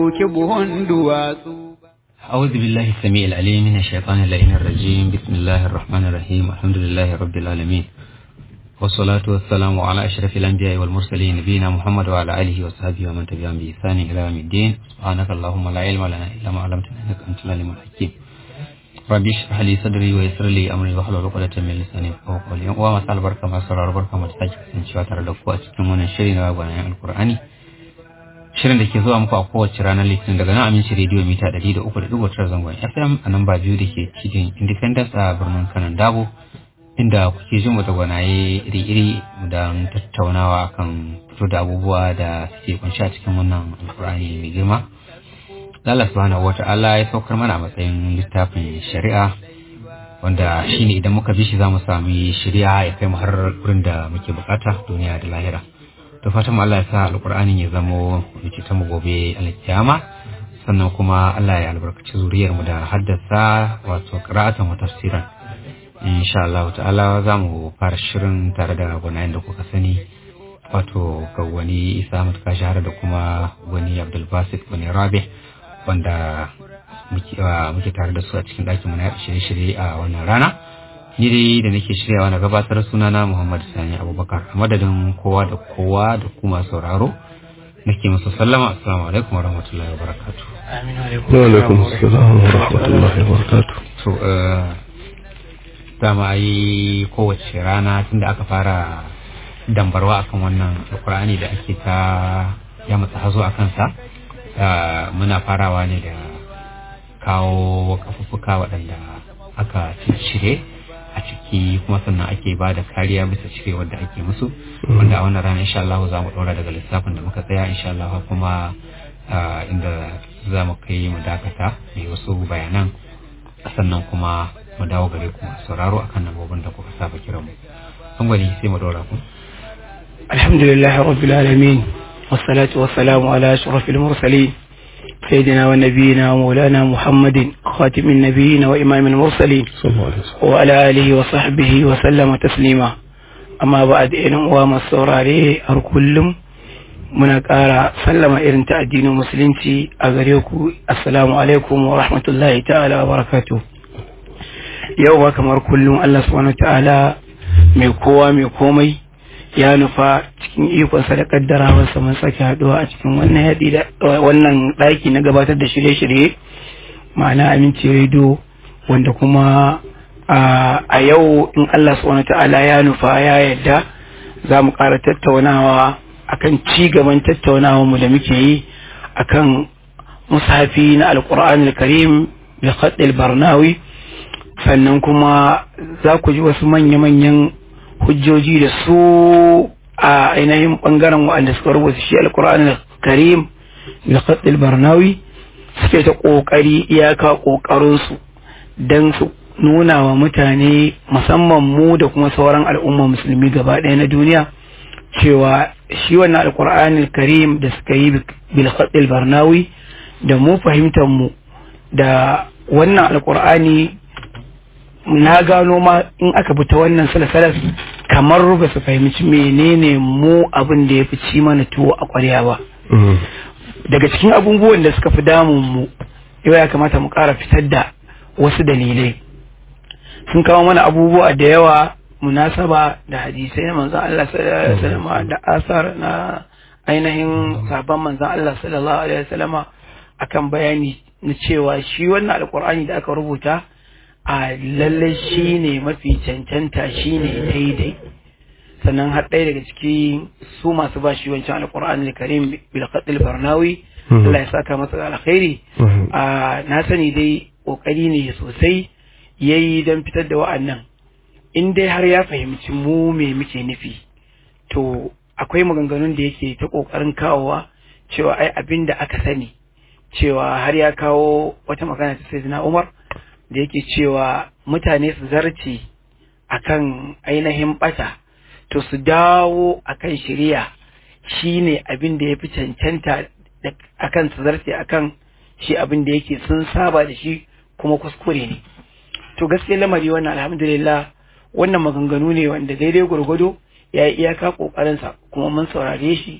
Ɗauki buhun duwatsu. أعوذ بالله السميع العليم من الشيطان اللعين الرجيم بسم الله الرحمن الرحيم الحمد لله رب العالمين والصلاة والسلام على أشرف الأنبياء والمرسلين نبينا محمد وعلى آله وصحبه ومن تبعهم بإحسان إلى يوم الدين سبحانك اللهم لا علم لنا إلا ما علمتنا إنك أنت العليم الحكيم ربي اشرح لي صدري ويسر لي أمري واحلل عقدة من لساني يفقهوا قولي وما سأل بركة ما سرر بركة ما تساجد إن شاء الله ترى لكم أتكلمون الشرين وأبوانا القرآني shirin da ke zuwa muku a kowace ranar litinin daga nan aminci rediyo mita ɗari da uku da ɗigo tara zangon fm a nan ba biyu da ke cikin independence a birnin kanan dabo inda kuke jin mu da gwanaye iri-iri don tattaunawa kan fito da abubuwa da suke kunshi a cikin wannan alkur'ani mai girma Allah subhanahu wata'ala ya saukar mana a matsayin littafin shari'a wanda shine idan muka bi shi za mu sami shari'a ya kai mu har wurin da muke bukata duniya da lahira da fatan Allah ya sa alkur'anin ya zamo wuce ta mu gobe alkiyama sannan kuma Allah ya albarkaci zuriyar mu da haddasa wato qira'atan wa tafsiran insha Allah ta'ala za mu fara shirin tare da gwanayen da kuka sani wato ga wani Isa Mutka Shahara da kuma wani Abdul Basit wani Rabi wanda muke tare da su a cikin ɗakin mu na shirye-shirye a wannan rana ni dai da nake shiryawa na gabatar sunana Muhammad Sani Abubakar a madadin kowa da kowa da kuma sauraro nake musu sallama assalamu alaikum warahmatullahi wabarakatuh amin wa wa alaikum assalam wa rahmatullahi wa barakatuh to dama yi kowace rana tunda aka fara dambarwa akan wannan alkur'ani da ake ta ya matsa hazo a kansa muna farawa ne da kawo kafuffuka waɗanda aka cire a ciki kuma sannan ake ba da kariya bisa cire wadda ake musu wanda a wannan rana insha Allah za mu ɗora daga lissafin da muka tsaya insha Allah kuma inda za mu kai mu dakata mai wasu bayanan sannan kuma mu dawo gare ku sauraro akan nambobin da kuka saba kiran mu an gwani sai mu ɗora ku alhamdulillah rabbil alamin والصلاة والسلام على أشرف المرسلين سيدنا ونبينا ومولانا محمد خاتم النبيين وإمام المرسلين صلى الله عليه وسلم وعلى آله وصحبه وسلم تسليما أما بعد إن وما السوراري أركلم muna ƙara sallama irin ta addinin musulunci a gare ku assalamu alaikum wa rahmatullahi ta'ala wa barakatu yau ba kamar kullum Allah subhanahu ta'ala mai kowa mai komai ya nufa cikin ikonsa da kaddarawarsa mun sake haɗuwa a cikin wannan yaɗi da wannan ɗaki na gabatar da shirye-shirye ma'ana aminci rediyo wanda kuma a yau in Allah subhanahu ta'ala ya nufa ya yadda za mu ƙara tattaunawa akan ci gaban tattaunawa mu da muke yi akan musafi na alƙur'an karim da khaddil barnawi sannan kuma za ku ji wasu manya-manyan hujjoji da su a ainihin bangaren waɗanda suka rubuta shi alkur'an karim da khaddil barnawi suke ta ƙoƙari iyaka ƙoƙarinsu don su nuna wa mutane musamman mu da kuma sauran al'umma musulmi gaba ɗaya na duniya cewa shi wannan alkur'an karim da suka yi bil khaddil barnawi da mu fahimtar mu da wannan alkur'ani na gano ma in aka bi ta wannan salasalas kamar ba su fahimci menene mu abin da ya fi ci mana tuwo a ƙwarya ba daga cikin abubuwan da suka fi damun mu yau ya kamata mu ƙara fitar da wasu dalilai sun kawo mana abubuwa da yawa munasaba da hadisai na manzan Allah sallallahu alaihi wasallam da asar na ainihin sabon manzan Allah sallallahu alaihi wasallama akan bayani na cewa shi wannan alkur'ani da aka rubuta a lalle shi ne mafi cancanta shi ne daidai sannan har ɗaya daga ciki su masu ba shi wancan alƙur'an karim bil qatil barnawi Allah ya saka masa da alkhairi a na sani dai kokari ne sosai yayi don fitar da wa'annan in dai har ya fahimci mu me muke nufi to akwai maganganun da yake ta kokarin kawowa cewa ai abin da aka sani cewa har ya kawo wata magana ta sayyidina Umar da yake cewa mutane su zarce akan ainihin bata to su dawo akan shari'a shine abin da ya fi cancanta akan su zarce akan shi abin da yake sun saba da shi kuma kuskure ne to gaskiya lamari wannan alhamdulillah wannan maganganu ne wanda daidai gwargwado ya yi iyaka kokarinsa kuma mun saurare shi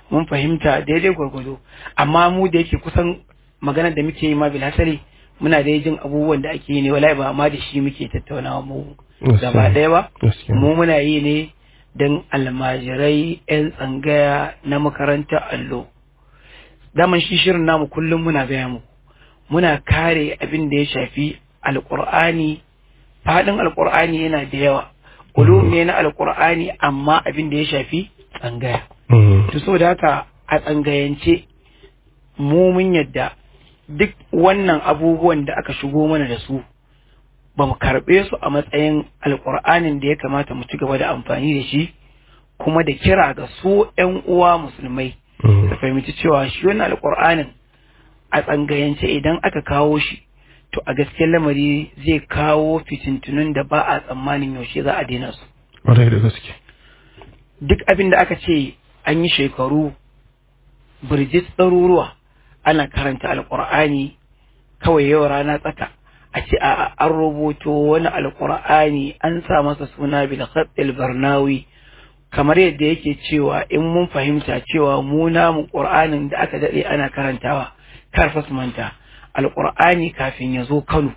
mun fahimta daidai gwargwado amma mu da yake kusan maganar da muke yi ma bilhassari muna da jin abubuwan da ake yi ne wallahi ba ma da shi muke tattaunawa mu gaba ɗaya ba Gaskiya. mu muna yi ne don almajirai 'yan tsangaya na makarantar allo daman shi shirin namu kullum muna gaya mu muna kare abin da ya shafi alƙur'ani faɗin alƙur'ani yana da yawa ulum ne na alƙur'ani amma abin da ya shafi tsangaya Mm. to saboda haka a tsangayance mu mun yadda duk wannan abubuwan da aka shigo mana da su ba mu karɓe su a matsayin alƙur'anin da ya kamata mu ci gaba da amfani da shi kuma da kira ga su 'yan uwa musulmai Mm. da fahimci cewa shi wannan alƙur'anin a tsangayance idan aka kawo shi to a gaskiyar lamari zai kawo fitintunun da ba a tsammanin yaushe za a daina su Ƙwarai da gaske. duk abin da aka ce an yi shekaru birjit ɗaruruwa ana karanta alƙur'ani kawai yau rana tsaka a ce a an rubuto wani alƙur'ani an sa masa suna bil khatil barnawi kamar yadda yake cewa in mun fahimta cewa mu namu ƙur'anin da aka daɗe ana karantawa kar fa su manta alƙur'ani kafin ya zo Kano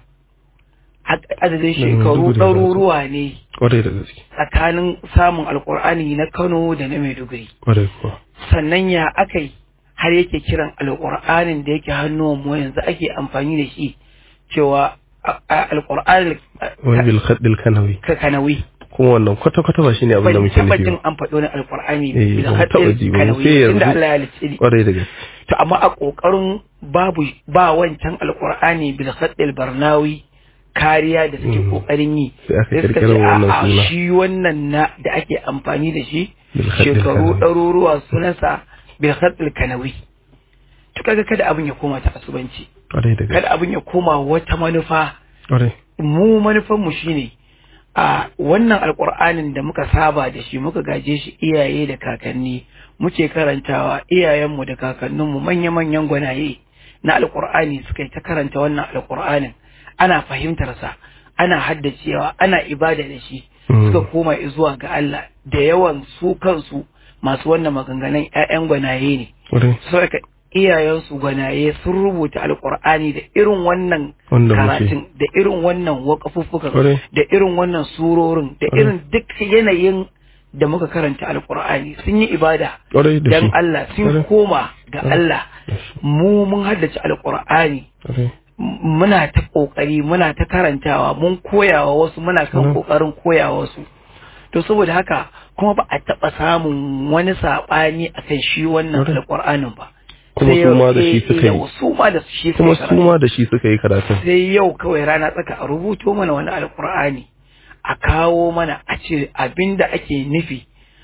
adadin shekaru Maiduguri za su. ɗaruruwa ne Ƙwarai da gaske. tsakanin samun alkur'ani na Kano da na Maiduguri Ƙwarai kuwa. sannan ya aka yi har yake kiran alkur'anin da yake hannuwan mu yanzu ake amfani da shi cewa a- a- alkur'anin Wani bil khaddil kanawi. ka kanawi Kuma wannan kwata-kwata ba shine abin da ban muke taɓa nufi jin ba. an faɗo na alkur'ani Eh, bil ba mu taɓa ji haɗin ba, mu kanawi sai yanzu. tunda Allah ya halicce ni Ƙwarai da gaske. to amma a ƙoƙarin babu ba wancan alkur'ani bil haɗin barnawi kariya da suke Mhm. ƙoƙarin yi Sai aka sai suka kirkiro ce wannan a'a suna. shi wannan na da ake amfani da shi Bil khaddil shekaru kanawi. ɗaruruwa sunansa bil khatil kanawi to kaga kada abin ya koma ta asubanci Ƙwarai da gaske. kada abin ya koma wata manufa Ƙwarai. mu manufan mu shine a wannan alƙur'anin da muka saba da shi muka gaje shi iyaye da kakanni muke karantawa iyayenmu da kakanninmu manya-manyan gwanaye na alƙur'ani suka yi ta karanta wannan alƙur'anin ana fahimtarsa ana haddacewa ana ibada da shi Mm. suka koma zuwa ga Allah da yawan su kansu masu wannan maganganun 'ya'yan gwanaye ne Ƙwarai. saboda iyayensu gwanaye sun rubuta alkur'ani da irin wannan Wanda muke. karatun da irin wannan wakafuffukan Kwarai. da irin wannan surorin da Kwarai. irin duk yanayin da muka karanta alkur'ani sun yi ibada Ƙwarai da dan shi. Allah sun Kwarai. koma ga Kwarai. Allah Da shi. mu mun haddace alkur'ani Ƙwarai. m- muna ta kokari muna ta karantawa mun koyawa wasu muna kan Mhm. kokarin koyawa wasu to saboda haka kuma ba a taba samun wani sabani akan shi wannan Kwarai. alkur'anin ba Kuma Sai su yau- ma da shi eh, suka yi. yau, su ma da shi Kuma suka su yi ma da shi suka yi karatun. sai yau kawai rana tsaka a rubuto mana wani alkur'ani a kawo mana a ce abinda ake nufi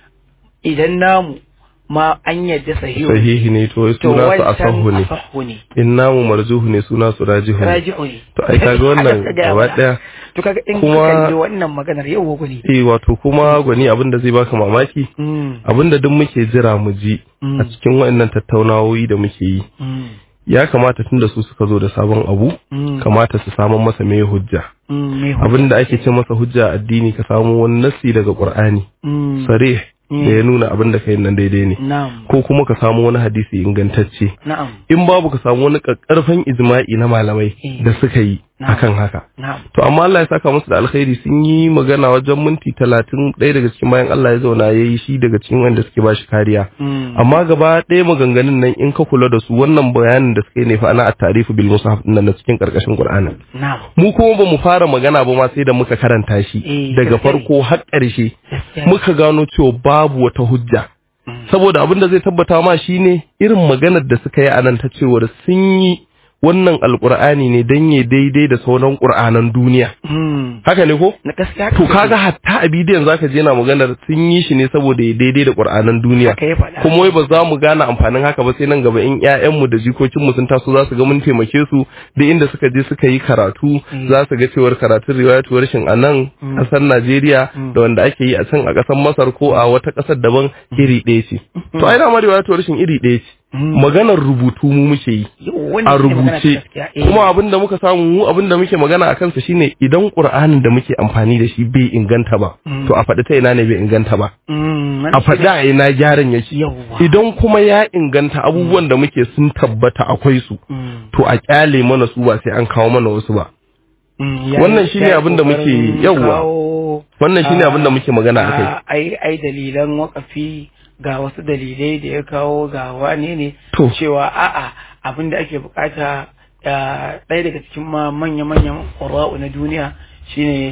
idan namu ma an yadda sahihu Sahihi ne to to suna su wancan asahu ne. asahu ne In namu marjuhu ne suna su rajihu ne. raji'u ne To ai kaga wannan Haka gaya gaba mana. ɗaya. to kaga in Kuma- ka kalli wannan maganar yau gwani Eh wato kuma gwani abin da zai baka mamaki mm abin da duk muke jira mu ji Mm. a cikin waɗannan tattaunawoyi da muke yi mm ya kamata tunda su suka zo da sabon abu mm kamata su samun masa mai hujja mm me abin da ake ce masa hujja a addini ka samu wani nassi daga qur'ani mm sarih Mm. da ya nuna abin da kai nan daidai ne na'am ko kuma ka samu wani hadisi ingantacce na'am in babu ka samu wani kakkarfan ijma'i na malamai Mm. da suka yi Na'am. akan haka na'am to amma Allah ya saka musu da alkhairi sun yi magana wajen minti talatin ɗaya daga cikin bayan Allah ya zauna ya yi shi daga cikin wanda suke ba shi kariya mm amma gaba ɗaya maganganun nan in ka kula da su wannan bayanin da suka yi ne fa ana at-tarifu bil mushaf nan na cikin karkashin Qur'anin na'am mu kuma ba mu fara magana ba ma sai da muka karanta shi Eh, daga gaskiya ne. farko har ƙarshe gaskiya muka gano cewa babu wata hujja Mm. saboda abin da zai tabbata ma shine irin maganar da suka yi a nan ta cewar sun yi wannan alkur'ani ne dan ya daidai da sauran qur'anan duniya mm haka ne ko na gaskiya to kaga hatta a bidiyon zaka je na maganar sun yi shi ne saboda ya daidai da qur'anan duniya haka ya faɗa kuma wai ba za mu gane amfanin haka ba sai nan gaba in ƴaƴanmu da jikokinmu sun taso za su ga mun taimake su da inda suka je suka yi karatu za su ga cewar karatun riwayatuwar shin a nan ƙasar Najeriya da wanda ake yi a can a ƙasar Masar ko a wata ƙasar daban iri ɗaya ce to ai dama riwayatuwar shin iri ɗaya ce Mm. maganar rubutu mu muke yi Yau, wannan a shine magana ta rubuce gaskiya. Eh. kuma abin da muka samu mu abin da muke magana a kansa shine idan qur'anin da muke amfani da shi bai inganta ba Mm. to a faɗi ta ina ne bai inganta ba Mm, a faɗi a ina gyaran yake Yawwa. idan kuma ya inganta abubuwan da muke sun tabbata akwai su Mm. to a kyale mana su ba sai an kawo mana wasu ba Mm, ya- wannan shine ya abin da muke- kokarin yawwa. kawo, wannan shine ah, abin da muke magana akai ah, ai ai dalilan wakafi ga wasu dalilai da ya kawo ga wane ne To. cewa a'a abin da ake bukata ah, ɗaya daga cikin ma manya-manyan ƙwararru na duniya shine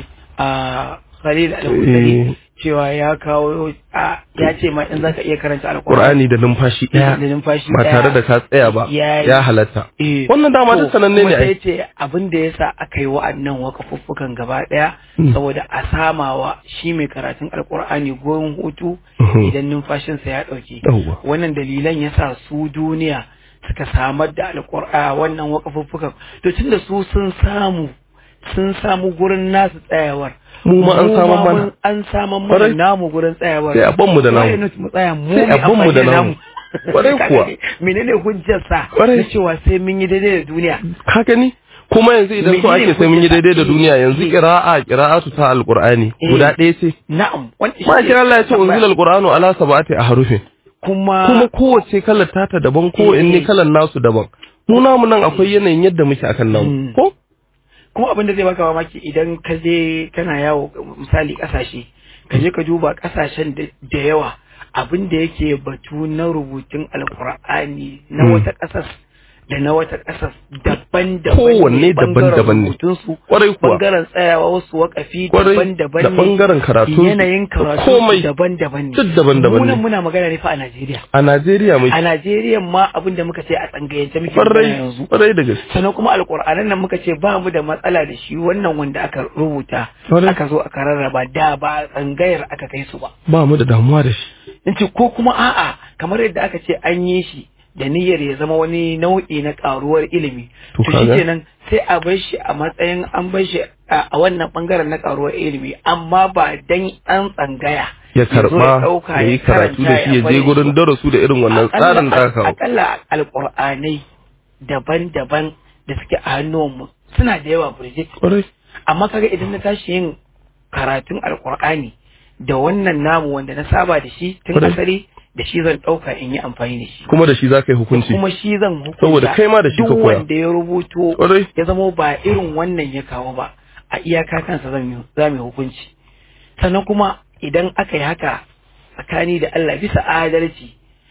a Khalil al-Husari Eh. cewa ya kawo a ya ce ma in zaka iya karanta alƙur'ani qur'ani da numfashi da ɗaya numfashi ba ɗaya. tare da ka tsaya ba Ya- ya halatta Eh, wannan dama to, duk sananne kuma ne sai ai ce abin da yasa aka yi wa'annan wakafuffukan gaba daya Mm. saboda a samawa shi mai karatun alkur'ani gurin hutu Mhm. idan numfashinsa ya dauke Yawwa. wannan dalilan yasa su duniya suka samar da alkur'a wannan wakafuffukan to tunda su sun samu sun samu gurin nasu tsayawar Mu ma an samar ma mana. mun- an samar mana Kwarai. namu gurin tsayawar Sai a ban mu da namu. Why not mu tsaya mu Sai a mai ban mu amfani da namu. Kwarai Ka kuwa. gani? menene hujjar sa Kwarai. na cewa sai mun yi daidai da duniya ka gani kuma yanzu idan so Menene ake sai mun yi daidai da hujjar? duniya yanzu Eh. qira'a qira'atu ta alqur'ani Eh. guda ɗaya ce na'am wanda ma shi kira Allah ya ce tambaya. unzila alqur'anu ala sab'ati ahrufin kuma kuma kowace kalar tata daban ko Eh. in ne kalar nasu daban mu namu nan akwai yanayin yadda muke akan namu Mm. ko kuma abin da zai baka mamaki idan ka je kana yawo misali kasashe ka je ka duba kasashen da da yawa abin da yake batu na rubutun alkur'ani na Mm. wata kasar da na wata kasar daban-daban Kowanne ne, bangaren daban-daban ne. rubutunsu Kwarai kuwa. bangaren tsayawa wasu wakafi Kwarai, daban-daban da ne bangaren karatun yanayin karatu komai. daban-daban ne Duk daban-daban Mu nan ne. muna magana ne fa a Najeriya a Najeriya mai a Najeriya ma abin da muka ce a tsangayance muke magana kwarai yanzu kwarai da gaske sannan kuma alƙur'anan nan muka ce ba mu da matsala da shi wannan wanda aka rubuta Kwarai. aka zo aka rarraba da ba a tsangayar aka kai su ba ba mu da damuwa da shi in ce ko kuma a'a kamar yadda aka ce an yi shi da niyyar ya zama wani nau'i na karuwar ilimi To to shi kaga. kenan sai a bar shi a matsayin an bar shi a a wannan bangaren na karuwar ilimi amma ba dan an tsangaya ya zo ya karba ɗauka, ya yi ya karatu da shi ya je bari gurin darasu da irin wannan Akalla- tsarin da aka kawo akalla alƙur'anai daban-daban da suke a hannunmu suna da yawa burjik kwarai amma kaga idan na tashi yin karatun alkur'ani da wannan namu wanda na saba da shi tun Kwarai. asali da shi zan ɗauka in yi amfani da shi kuma da shi za ka yi hukunci kuma shi zan hukunta Saboda kai ma da shi ka duk koya. wanda ya rubuto Kwarai. ya zama ba irin wannan ya kawo ba a iyaka kansa zan yi za mu yi hukunci sannan kuma idan aka yi haka tsakani da Allah bisa adalci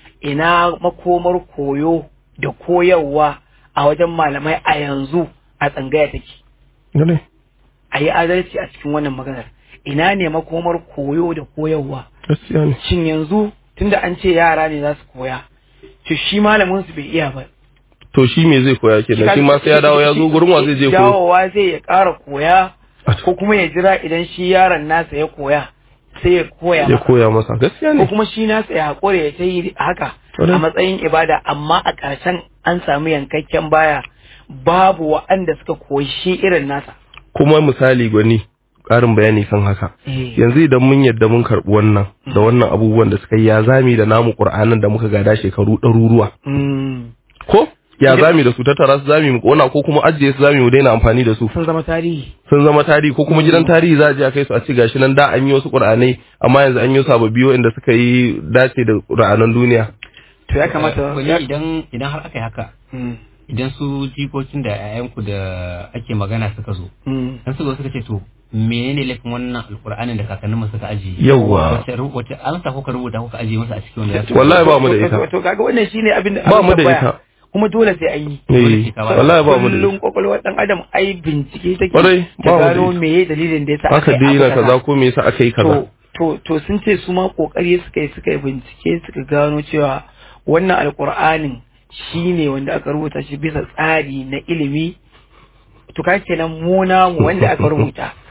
ina makomar koyo da koyarwa a wajen malamai a yanzu a tsangaya take Gane? a yi adalci a cikin wannan maganar ina ne makomar koyo da koyarwa gaskiya ne shin yanzu tunda an ce yara ne za su koya to shi malamin su bai iya ba to shi me zai koya kenan shi ma sai ya dawo ya zo gurin wa zai je koyo dawowa zai ya ƙara koya A ko kuma ya jira idan shi yaron nasa ya koya sai ya koya ya masa koya masa gaskiya ko ne kuma shi nasa ya haƙura ya ta yi haka Ƙwarai. a matsayin ibada amma a ƙarshen an samu yankakken baya babu wa'anda suka koyi shi irin nasa kuma misali gwani ƙarin bayani kan haka Eh. yanzu idan mun yadda mun karɓi wannan da wannan abubuwan da suka yi ya zami da namu ƙur'anin da muka gada shekaru ɗaruruwa Mm. ko ya Idan- zami da su tattara su zami mu ƙona ko kuma ajiye su zami mu daina amfani da su sun zama tarihi sun zama tarihi ko kuma gidan tarihi za a je a kai su a ci gashi nan da an yi wasu ƙur'anai amma yanzu an yi sababbi waɗanda suka yi dace da ƙur'anan duniya to ya kamata wani ya- idan idan har aka yi haka Mm. idan su jikokin da 'ya'yanku da ake magana suka zo Mm. dan suka zo suka ce to menene laifin wannan alkur'anin da kakannin mu suka ajiye Yawwa. wace ru- wace amsa kuka rubuta kuka ajiye masa a cikin wanda ya wallahi ba mu da To- ita to- to kaga wannan shine abin da Ba abin mu da tambaya. ita. kuma dole sai an yi eh Saboda wallahi ba mu da kullum ita kwakwalwar dan adam ai bincike take Kwarai, ta ba mu da gano ita. meye dalilin da yasa aka yi daina abu kaza ko me yasa aka yi kaza to to to sun ce su ma kokari suka yi suka yi bincike suka gano cewa wannan alkur'anin shine wanda aka rubuta shi bisa tsari na ilimi to ka kenan mu namu wanda aka rubuta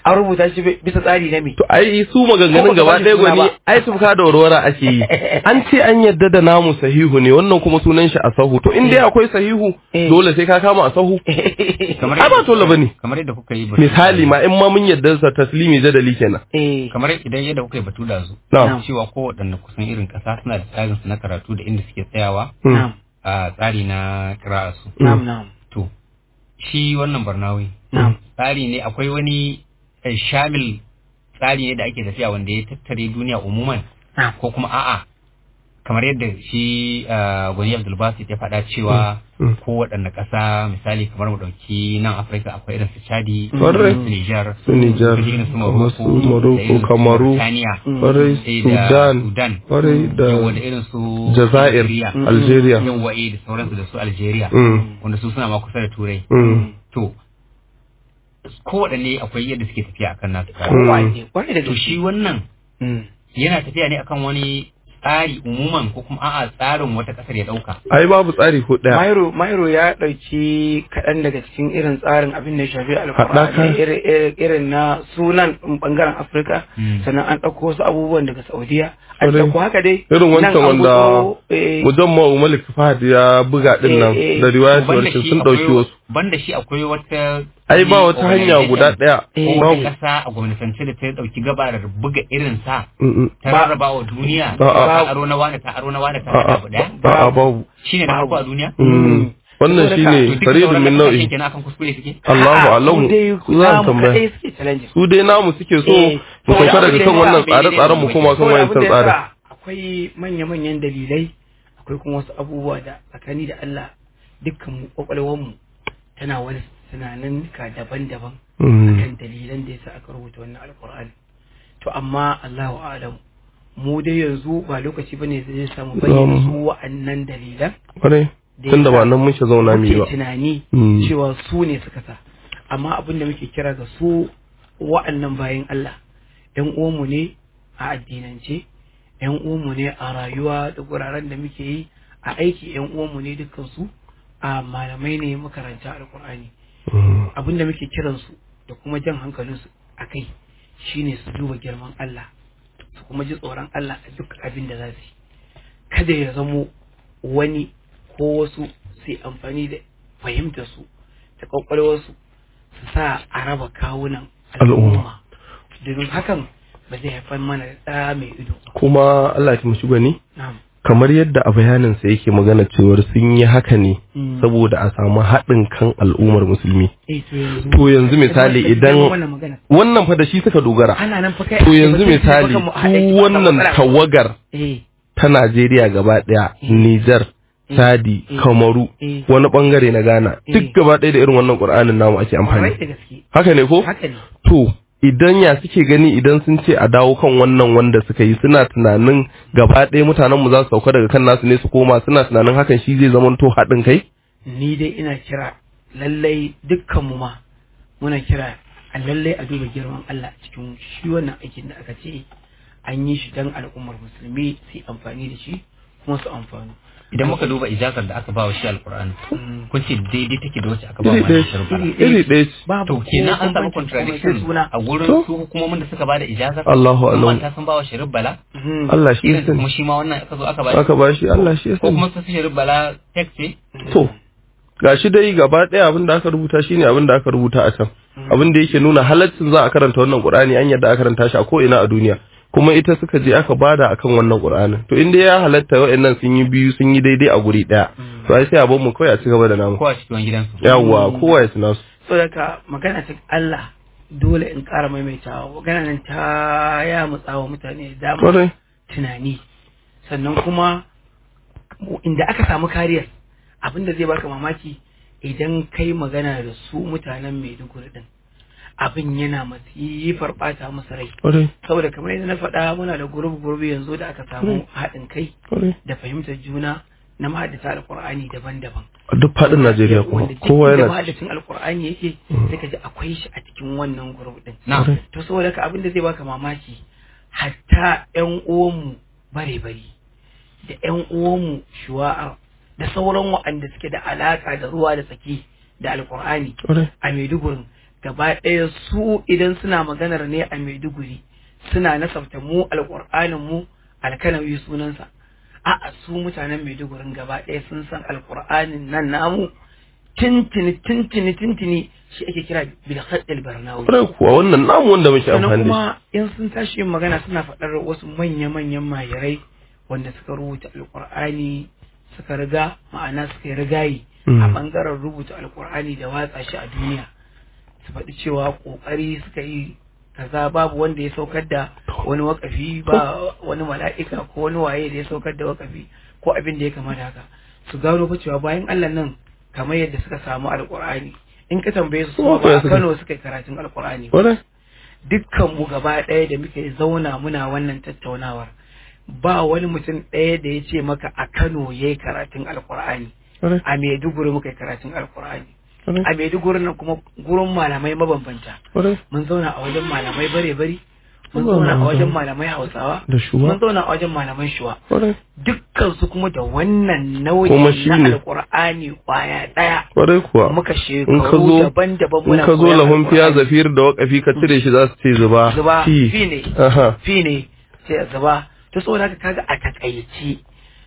an rubuta shi bisa tsari na me To ai su maganganun Ko gaba baka ɗaya sani suna gwani ba. ai tufka da warwara ake yi. An ce an yadda da namu sahihu ne wannan kuma sunan shi a sahu. To in dai akwai sahihu Eh. dole sai ka kama a sahu. kamar Ai ba dole bane. kamar yadda kuka yi batu Misali ma in ma mun yadda sa taslimi jadali kenan. eh kamar idan yadda kuka yi batu da zu Na'am. cewa kowaɗanne kusan irin ƙasa suna da tsarin su na karatu da inda suke tsayawa Mm. na'am a tsari na kira'arsu na'am na'am to shi wannan barnawi na'am tsari ne akwai wani eh, shamil tsari ne da ake tafiya wanda ya tattare duniya umuman na'am ko kuma a'a kamar yadda shi ah, gwani abdulbasit ya faɗa cewa Mm. kowaɗanne ƙasa misali kamar mu ɗauki nan afirka akwai irin su chadi Kwarai. su nijar Su Nijar, su irin su kamar su morocco Morocco, da irin su Kamaru, Mauritania, Kwarai sai da Sudan, sudan kwarai da yawa da irin su Jazair, Algeria. Algeria. yawa eh da sauransu da su algeria Mm. wanda su suna ma kusa da turai Mm. to kowaɗanne akwai yadda suke tafiya akan nasu tsari. kowa ne kwarai da to shi gaske wannan Mm. yana tafiya ne akan wani tsari umuman ko kuma a'a tsarin wata ƙasar ya ɗauka Ai babu tsari ko ɗaya. Mairo Mairo ya ɗauki kaɗan daga cikin irin tsarin abin da ya shafi Haɗaka. alƙur'ani irin- irin- irin na sunan ɗin ɓangaren Afirka Mm. sannan an ɗauko wasu abubuwan daga Saudiya an Kwarai. ɗauko haka dai Irin nan wancan an wanda gutsuro, eh, Mujamma Malik Fahad ya buga din nan Eh, eh. da riwayat banda warshin shi sun dauki akwai wasu. banda shi akwai wata Ai ba wata hanya guda ɗaya. Eh, ko Babu. wata ƙasa a gwamnatance da ta ɗauki gabarar buga irin sa Mm, mm. ta Ba- rarraba wa duniya A'a. ta aro na wani ta aro na wani ta A'a, haɗa abu ɗaya a'a babu. shine na farko a duniya Mm. Wannan Saboda shine ka- to duka faridun sauran min ƙasashen nau'i. kenan akan kuskure suke Allahu a'a, alamu. su dai Su za namu su tambaya. kaɗai suke challenge Su dai namu suke so Eh, mu sauka saboda daga abin kan da wannan ya sa tsare-tsaren mu koma kan Kawai wayan abin da ya tsarin. sa akwai manya-manyan dalilai akwai kuma wasu abubuwa da tsakani da Allah dukkan mu kwakwalwar mu tana wani tunanin ka daban-daban Mm. akan dalilan da yasa aka rubuta wannan alkur'ani to amma Allahu a'lam mu dai yanzu ba lokaci bane da zai samu bayyana su wa'annan dalilan Kwarai. da Tunda ba yasa nan muke zauna mu yi muke ba. tunani Mm. cewa su ne suka sa amma abin da muke kira ga su wa'annan bayan Allah ‘yan uwanmu ne a addinance ‘yan uwanmu ne a rayuwa da guraren da muke yi a aiki ‘yan uwanmu ne dukkansu a malamai ne makaranta alkur'ani Mm. abin da muke kiransu da kuma jan hankalinsu a kai shine su duba girman Allah su kuma ji tsoron Allah a duk abin da za su yi kada ya zamo wani ko wasu su yi amfani da fahimtar su da kwakwalwarsu su sa a raba kawunan al'umma domin hakan ba zai haifar mana da ɗa mai ido ba. Kuma Allah ya taimaki gwani. Na'am. kamar yadda a bayaninsa yake magana cewar sun yi haka ne Mm. saboda a samu haɗin kan al'ummar musulmi Eh, to yanzu To yanzu misali Kuma idan- wannan magana wannan fa da shi suka dogara ana nan fa kai to ake yanzu batun misali bakan mu a haɗe su ki ba wannan matsala. tawagar eh ta Najeriya gaba ɗaya Mm. Nijar Mm. Chadi Mm. Kamaru Mm. wani bangare na Ghana Mm. duk gaba ɗaya da irin wannan Qur'anin namu ake kwarai da amfani gaske haka ne ko haka ne to idan ya suke gani idan sun ce a dawo kan wannan wanda suka yi suna tunanin gaba ɗaya mutanen mu za su sauka daga kan nasu ne su koma suna tunanin hakan shi zai zama to haɗin kai ni dai ina kira lallai dukkanmu ma muna kira a lallai a duba girman Allah a cikin shi wannan aikin da aka ce an yi shi don al'ummar musulmi su yi amfani da shi kuma su amfani idan muka duba ijazar da aka ba wa shi alkur'ani Mm. kun ce daidai take da wacce aka ba iri wa ɗaya shi alkur'ani Iri iri ɗaya ce babu to kenan an samu bambanci komai contradiction sai suna a gurin To. su hukumomin da suka bada ijazar Allahu sun alam. manta sun ba wa sharif bala Mhm. Allah shi ya irin kuma sani shi ma wannan aka zo aka ba aka ba shi Allah shi ya ko sani kuma su sharif bala tek ce to gashi dai gaba ɗaya abin da aka rubuta shine abin da aka rubuta a can abin da yake nuna halaccin za a karanta wannan Qur'ani an yadda a karanta shi a ko ina a duniya kuma ita suka je aka bada akan wannan Qur'anin to inda ya halatta wa'annan sun yi biyu sun yi daidai a guri ɗaya to ai sai a bar mu kawai a ci gaba da namu ko a cikin gidansu yawwa kowa ya tuna su saboda magana ta Allah dole in ƙara maimaitawa magana nan ta ya mutsawa mutane da dama kwarai tunani sannan kuma inda aka samu kariyar abin da zai baka mamaki idan kai magana da su mutanen Maiduguri din abin yana masifar bata musu rai kwarai saboda kamar yadda na faɗa muna da gurbi gurbi yanzu da aka samu haɗin kai kwarai da fahimtar juna na mahaddata alkur'ani daban-daban a duk faɗin Najeriya kuma wanda duk kowa inda yana mahaddacin alkur'ani yake sai ka ji akwai shi a cikin wannan gurbi din na to saboda ka abin da zai baka mamaki hatta ƴan uwanmu bare-bare da ƴan uwanmu shuwa'a da sauran waɗanda suke da alaka da ruwa da tsaki da alkur'ani kwarai a Maiduguri gaba ɗaya su idan suna maganar ne a Maiduguri suna nasabta mu alƙur'anin mu alkanawi sunansa a'a su mutanen Maidugurin gaba ɗaya sun san alƙur'anin nan namu tintini tintini tintini shi ake kira bil khaddil barnawi Kwarai kuwa wannan namu wanda muke sannan amfani da kuma in sun tashi yin magana suna faɗar wasu manya-manyan mahirai wanda suka rubuta alƙur'ani suka riga ma'ana suka yi rigayi Mm. a ɓangaren rubuta alƙur'ani da watsa shi a duniya su faɗi cewa ƙoƙari suka yi kaza babu wanda ya saukar da wani wakafi ba wani mala'ika ko wani waye da ya saukar da wakafi ko abin da ya kama da haka su gano fa cewa bayan Allah nan kamar yadda suka samu alƙur'ani in ka tambaye su Kuma su ba a suka- Kano suka yi karatun alƙur'ani ba Kwarai? dukkan mu gaba ɗaya da muke zauna muna wannan tattaunawar ba wani mutum ɗaya da ya ce maka a Kano ya yi karatun alkur'ani Kwarai? a Maiduguri muka yi karatun alkur'ani Kwarai? a Maiduguri nan kuma gurin malamai mabambanta Kwarai? mun zauna a wajen malamai bare bari mun Allah zauna a Allah. wajen malamai hausawa Da shuwa? mun zauna a wajen malaman shuwa Kwarai? dukkan su kuma da wannan nauyi Kuma shi na ne. alkur'ani kwaya ɗaya Kwarai kuwa. muka In ka shekaru zo daban-daban in muna ka zo koyan lahun fiya Alƙur'ani. zafir da wakafi ka cire shi za su ce zuba. zuba Fi. fi ne Aha. fi ne sai a zuba to saboda haka kaga a takaice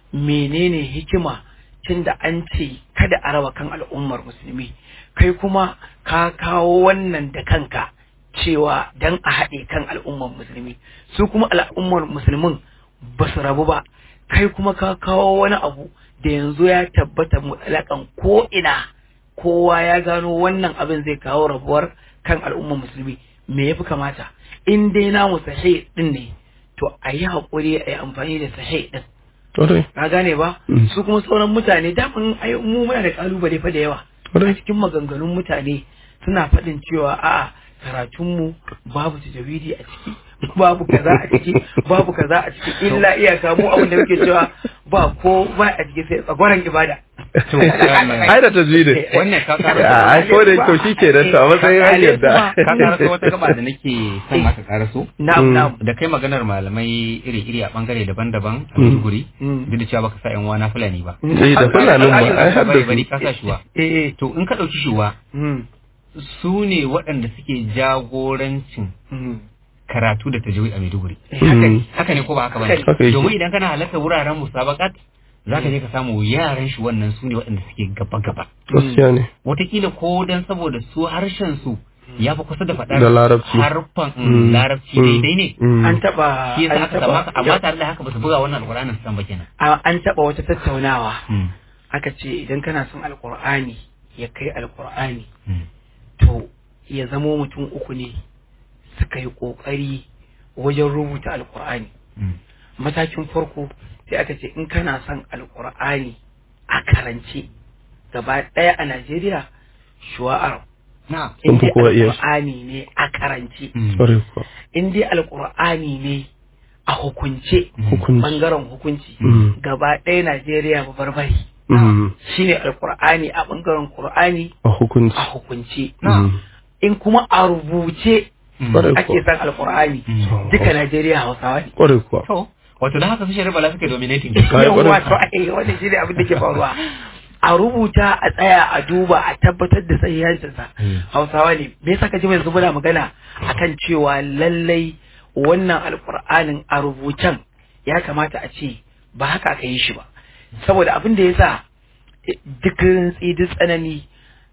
menene hikima tunda an ce kada a raba kan al'ummar musulmi kai kuma ka kawo wannan da kanka cewa dan a haɗe kan al'ummar musulmi su kuma al'ummar musulmin ba su rabu ba kai kuma ka kawo wani abu da yanzu ya tabbata mutlaƙan ko ina kowa ya gano wannan abin zai kawo rabuwar kan al'ummar musulmi me yafi kamata in dai namu sahih din ne to a yi haƙuri a yi amfani da sahih din Kwarai? ka gane ba Mm. su kuma sauran mutane daman ai mu muna da kalubale fa da yawa a Kwarai? cikin maganganun mutane suna faɗin cewa a'a karatunmu babu tajawidi a ciki babu kaza a ciki babu kaza a ciki illa iyaka mu abin da muke cewa ba ko ba a ciki sai tsagwaron ibada To, wannan- Ai da tajwidin. wannan ka kara A ai ko da kyau shi ke da ta matsayin hanyar da. ka karaso wata gaba da nake son maka karaso na'am Mm. na'am da kai maganar malamai iri-iri a bangare daban-daban a Mm. Maiduguri Mm. duk da cewa baka sa yan wana fulani ba Eh da fulanin ma ai har da bari bari su. ka sa shuwa eh eh to in ka dauki shuwa mm, su ne waɗanda suke jagorancin mm. karatu da tajawid a Maiduguri Eh, haka ne haka ne ko ba haka ba Haka ne. domin idan kana halarta wuraren musabakat za ka je ka samu yaran shi wannan su ne waɗanda suke gaba-gaba Gaskiya ne. watakila ko dan saboda su harshen su ya fi kusa da faɗar Da larabci. harfan mm, Mm. larabci Mm. daidai ne Mm. an taba shi yasa an aka samu haka amma taba tare da haka ba su buga wannan alƙur'anin su san ba kenan a- an taba wata tattaunawa Mm. aka ce idan kana son alkur'ani ya kai alkur'ani Mm. to ya zamo mutum uku ne suka yi kokari wajen rubuta alkur'ani Mm. matakin farko sai aka ce in kana son alkur'ani a karance gaba ɗaya a najeriya shuwa'ar na in Sun fi dai kowa iya shi. alkur'ani ne a karance Mm. Kwarai kuwa. in dai alkur'ani ne a hukunce Hukunci. bangaren hukunci Mm. gaba ɗaya najeriya ba barbari Mm. shine alkur'ani a bangaren qur'ani A hukunci. a hukunce Mm. in kuma a rubuce Mm. Kwarai ake kuwa. san alkur'ani Mm. duka najeriya hausawa ne Kwarai kuwa. to wato da haka su shari'a bala suke dominating Ai, yawwa kwarai. to ai wannan shine abin da ke faruwa a rubuta a tsaya a duba a tabbatar da sahihancinsa Mm. hausawa ne me yasa ka ji yanzu muna magana akan cewa lallai wannan alkur'anin a rubucen ya kamata a ce ba haka aka yi shi ba saboda abin da yasa eh, duk rintsi duk tsanani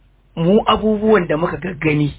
mu abubuwan da muka gaggani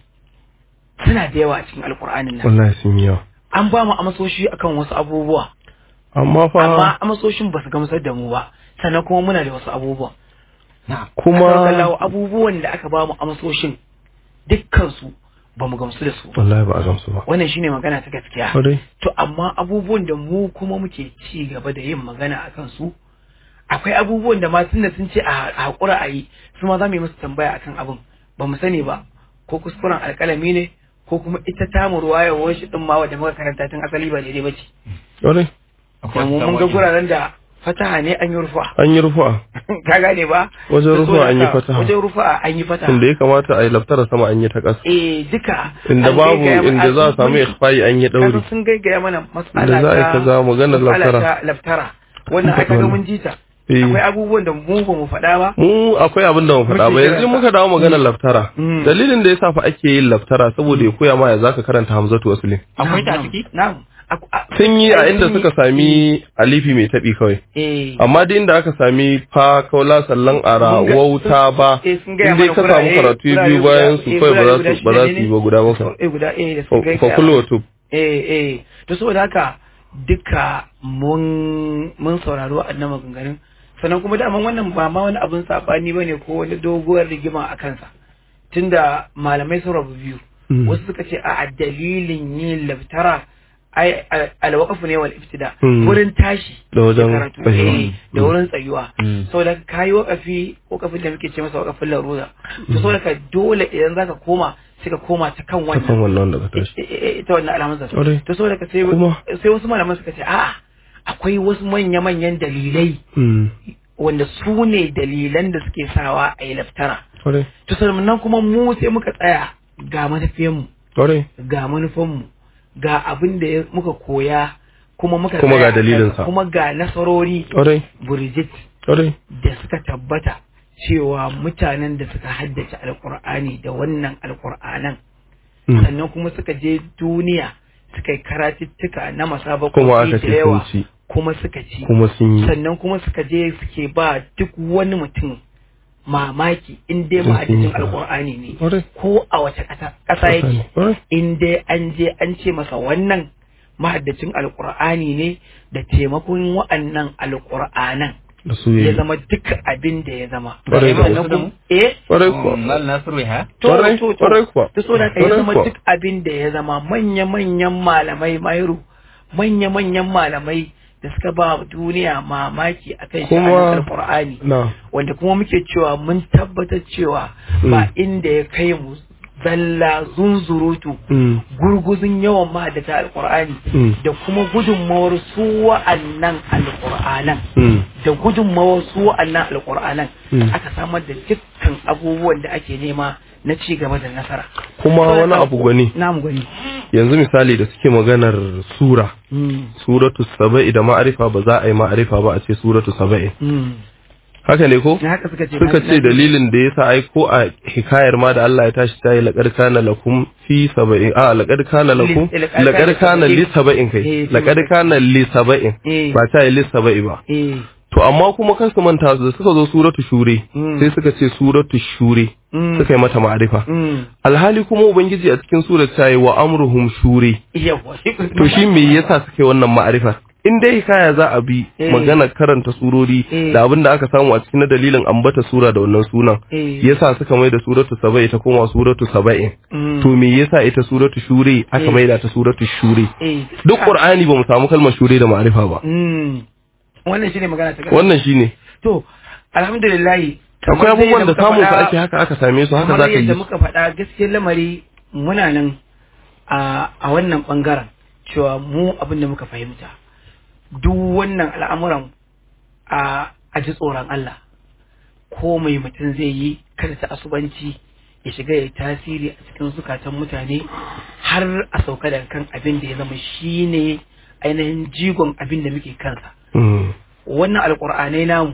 suna da yawa a cikin alkur'anin nan Wallahi sun yi yawa. an ba mu amsoshi akan wasu abubuwa Amma fa amma amsoshin ba su gamsar da mu ba sannan kuma muna da wasu abubuwa na kuma kawo abubuwan da aka ba mu amsoshin dukkansu ba mu gamsu da su ba wallahi ba a gamsu ba. wannan shine magana ta gaskiya Kwarai. to amma abubuwan da mu kuma muke ci gaba da yin magana akan su akwai abubuwan da ma tunda sun ce a a haƙura a yi su ma za mu yi musu tambaya akan abin ba mu sani ba ko kuskuren alƙalami ne ko kuma ita tamu ruwayar shi din ma wadda muka karanta tun asali ba daidai ba ce Kwarai. akwai mu mun ga guraren da fataha ne an yi rufa An yi rufa. ka gane ba Wajen Da so rufa da an yi ka- fataha. wajen rufa an yi fataha Inda ya kamata a yi laftara sama an yi ta ƙasa. eh duka Inda an babu gaigaya mana- inda za a samu mun- ikhfa'i an yi ɗauri. kasan sun gaigaya mana mas'ala Inda za a yi ta- kaza maganar mas'ala laftara. ta laftara wannan Sun aka faɗi ga wannan. mun ji ta Eh. akwai abubuwan da mu ba mu faɗa ba mu akwai abin da mu faɗa ba Muke yanzu karanta. muka dawo maganar laftara Mm. dalilin da yasa fa ake yin laftara saboda ya koya ma ya zaka karanta hamzatu waslin akwai ta a Na'am, ciki na'am Aku- a- sun yi a ai, inda sun yi- suka sami alifi mai taɓi kawai eh amma duk inda aka sami fa kaula sallan ara Mun ga- wauta ba eh, sun gaya in dai mana ka samu gurare- karatu gurare biyu guda- bayan su eh, kawai ba gurare za guda su ba za shida su yi ne? ba guda bakwai eh guda eh da suka fa kai kullu wa tub eh eh to saboda haka duka mun mun saurari waɗannan maganganun sannan kuma daman wannan ba ma wani abin sabani bane ko wani doguwar rigima a kansa tunda malamai sun rabu biyu Mm. wasu suka ce a dalilin yin laftara ai al- alwaqafu ne wal iftida Mm. wurin tashi Da wajen karatu, tsayuwa. eh, da Mm. wurin tsayuwa Mm. saboda ka yi wakafi wakafin da muke ce masa wakafin larura to saboda ka dole idan zaka koma sai ka koma ta kan ta kan wannan wannan da ka tashi Eh, eh, eh, ita wannan alamun sa Ƙwarai. to saboda ka sai Kuma- sai wasu malaman suka ce a'a akwai wasu manya-manyan dalilai Mm. wanda su ne dalilan da suke sawa a yi laftara kwarai to sannan kuma mu sai muka tsaya ga matafiyanmu kwarai ga manufanmu ga abin da ya- muka koya kuma muka Kuma tsaya ga dalilinsa. kuma ga nasarori kwarai burjit kwarai da suka tabbata cewa mutanen da suka haddace alkur'ani da wannan alkur'anan Mm. sannan kuma suka je duniya suka yi karatuttuka na kuma masabakoki aka da ce sun yawa ci kuma suka ci kuma sun yi sannan kuma suka je suke ba duk wani mutum mamaki in dai Sun yi ma'adadin sa. alkur'ani ne kwarai ko a wace ƙasa ƙasa yake kwarai in dai an je an ce masa wannan mahaddacin alkur'ani ne da taimakon wa'annan alkur'anan da su ya yi zama duk abin da ya zama Ƙwarai da Sannan gaske. kuma- eh kwarai kuwa Mal Nasiru ya to Ƙwarai, to ƙwarai kuwa. to so da ka ya Ƙwarai zama kuwa. duk abin da ya zama manya manyan malamai mairu manya manyan malamai da suka ba duniya mamaki akan Kuma- sha'anin alkur'ani na wanda kuma muke cewa mun tabbatar cewa ba inda ya kai mu zalla zunzurutu Mm. gurguzun yawan mahaddata alkur'ani Mm. da kuma gudunmawar su wa'annan alkur'anan Mm. da gudunmawar su wa'annan alkur'anan Mm. aka samar da dukkan abubuwan da ake nema na ci gaba da nasara kuma wani abu gwani namu gani yanzu misali da suke maganar sura Mm. suratu saba'i da ma'arifa ba za a yi ma'arifa ba a ce suratu saba'i Mm. haka ne ko na haka suka ce suka na- ce dalilin da yasa ai ko a hikayar ma da Allah ya tashi ta yi laqad kana lakum fi saba'in a laqad kana lakum Li- laqad laqad kana kana li saba'in Eh, kai fi laqad saba'in. kana li saba'in Eh. ba ta yi li saba'i ba eh to amma kuma kan su manta su da suka zo suratu shure Mm. sai suka ce suratu shure Mm. suka yi mata ma'arifa Mm. alhali kuma ubangiji a cikin surat ta yi wa amruhum shure yawa to shi me yasa suke wannan ma'arifa in dai hikaya za a bi Eh. magana karanta surori Eh. da abin da aka samu a cikin na dalilin ambata sura da wannan sunan Eh. yasa suka mai da suratu saba'i ta koma suratu saba'in Mm. to me yasa ita suratu shure aka Eh. mai da ta suratu shure eh duk qur'ani ba mu samu kalmar shure da ma'arifa ba Mm. wannan shine magana ta gaskiya. wannan shine to alhamdulillah akwai abubuwan da samun su ake haka aka same su haka kamar zaka yadda yi muka faɗa gaskiyar lamari muna nan a a wannan bangaren cewa mu abin da muka fahimta duk wannan al'amuran a a ji tsoron Allah ko mai mutum zai yi kada ta asubanci ya shiga ya tasiri a cikin zukatan mutane har a sauka daga kan abin da ya zama shine ainihin jigon abin da muke kansa Mm. wannan alkur'anai namu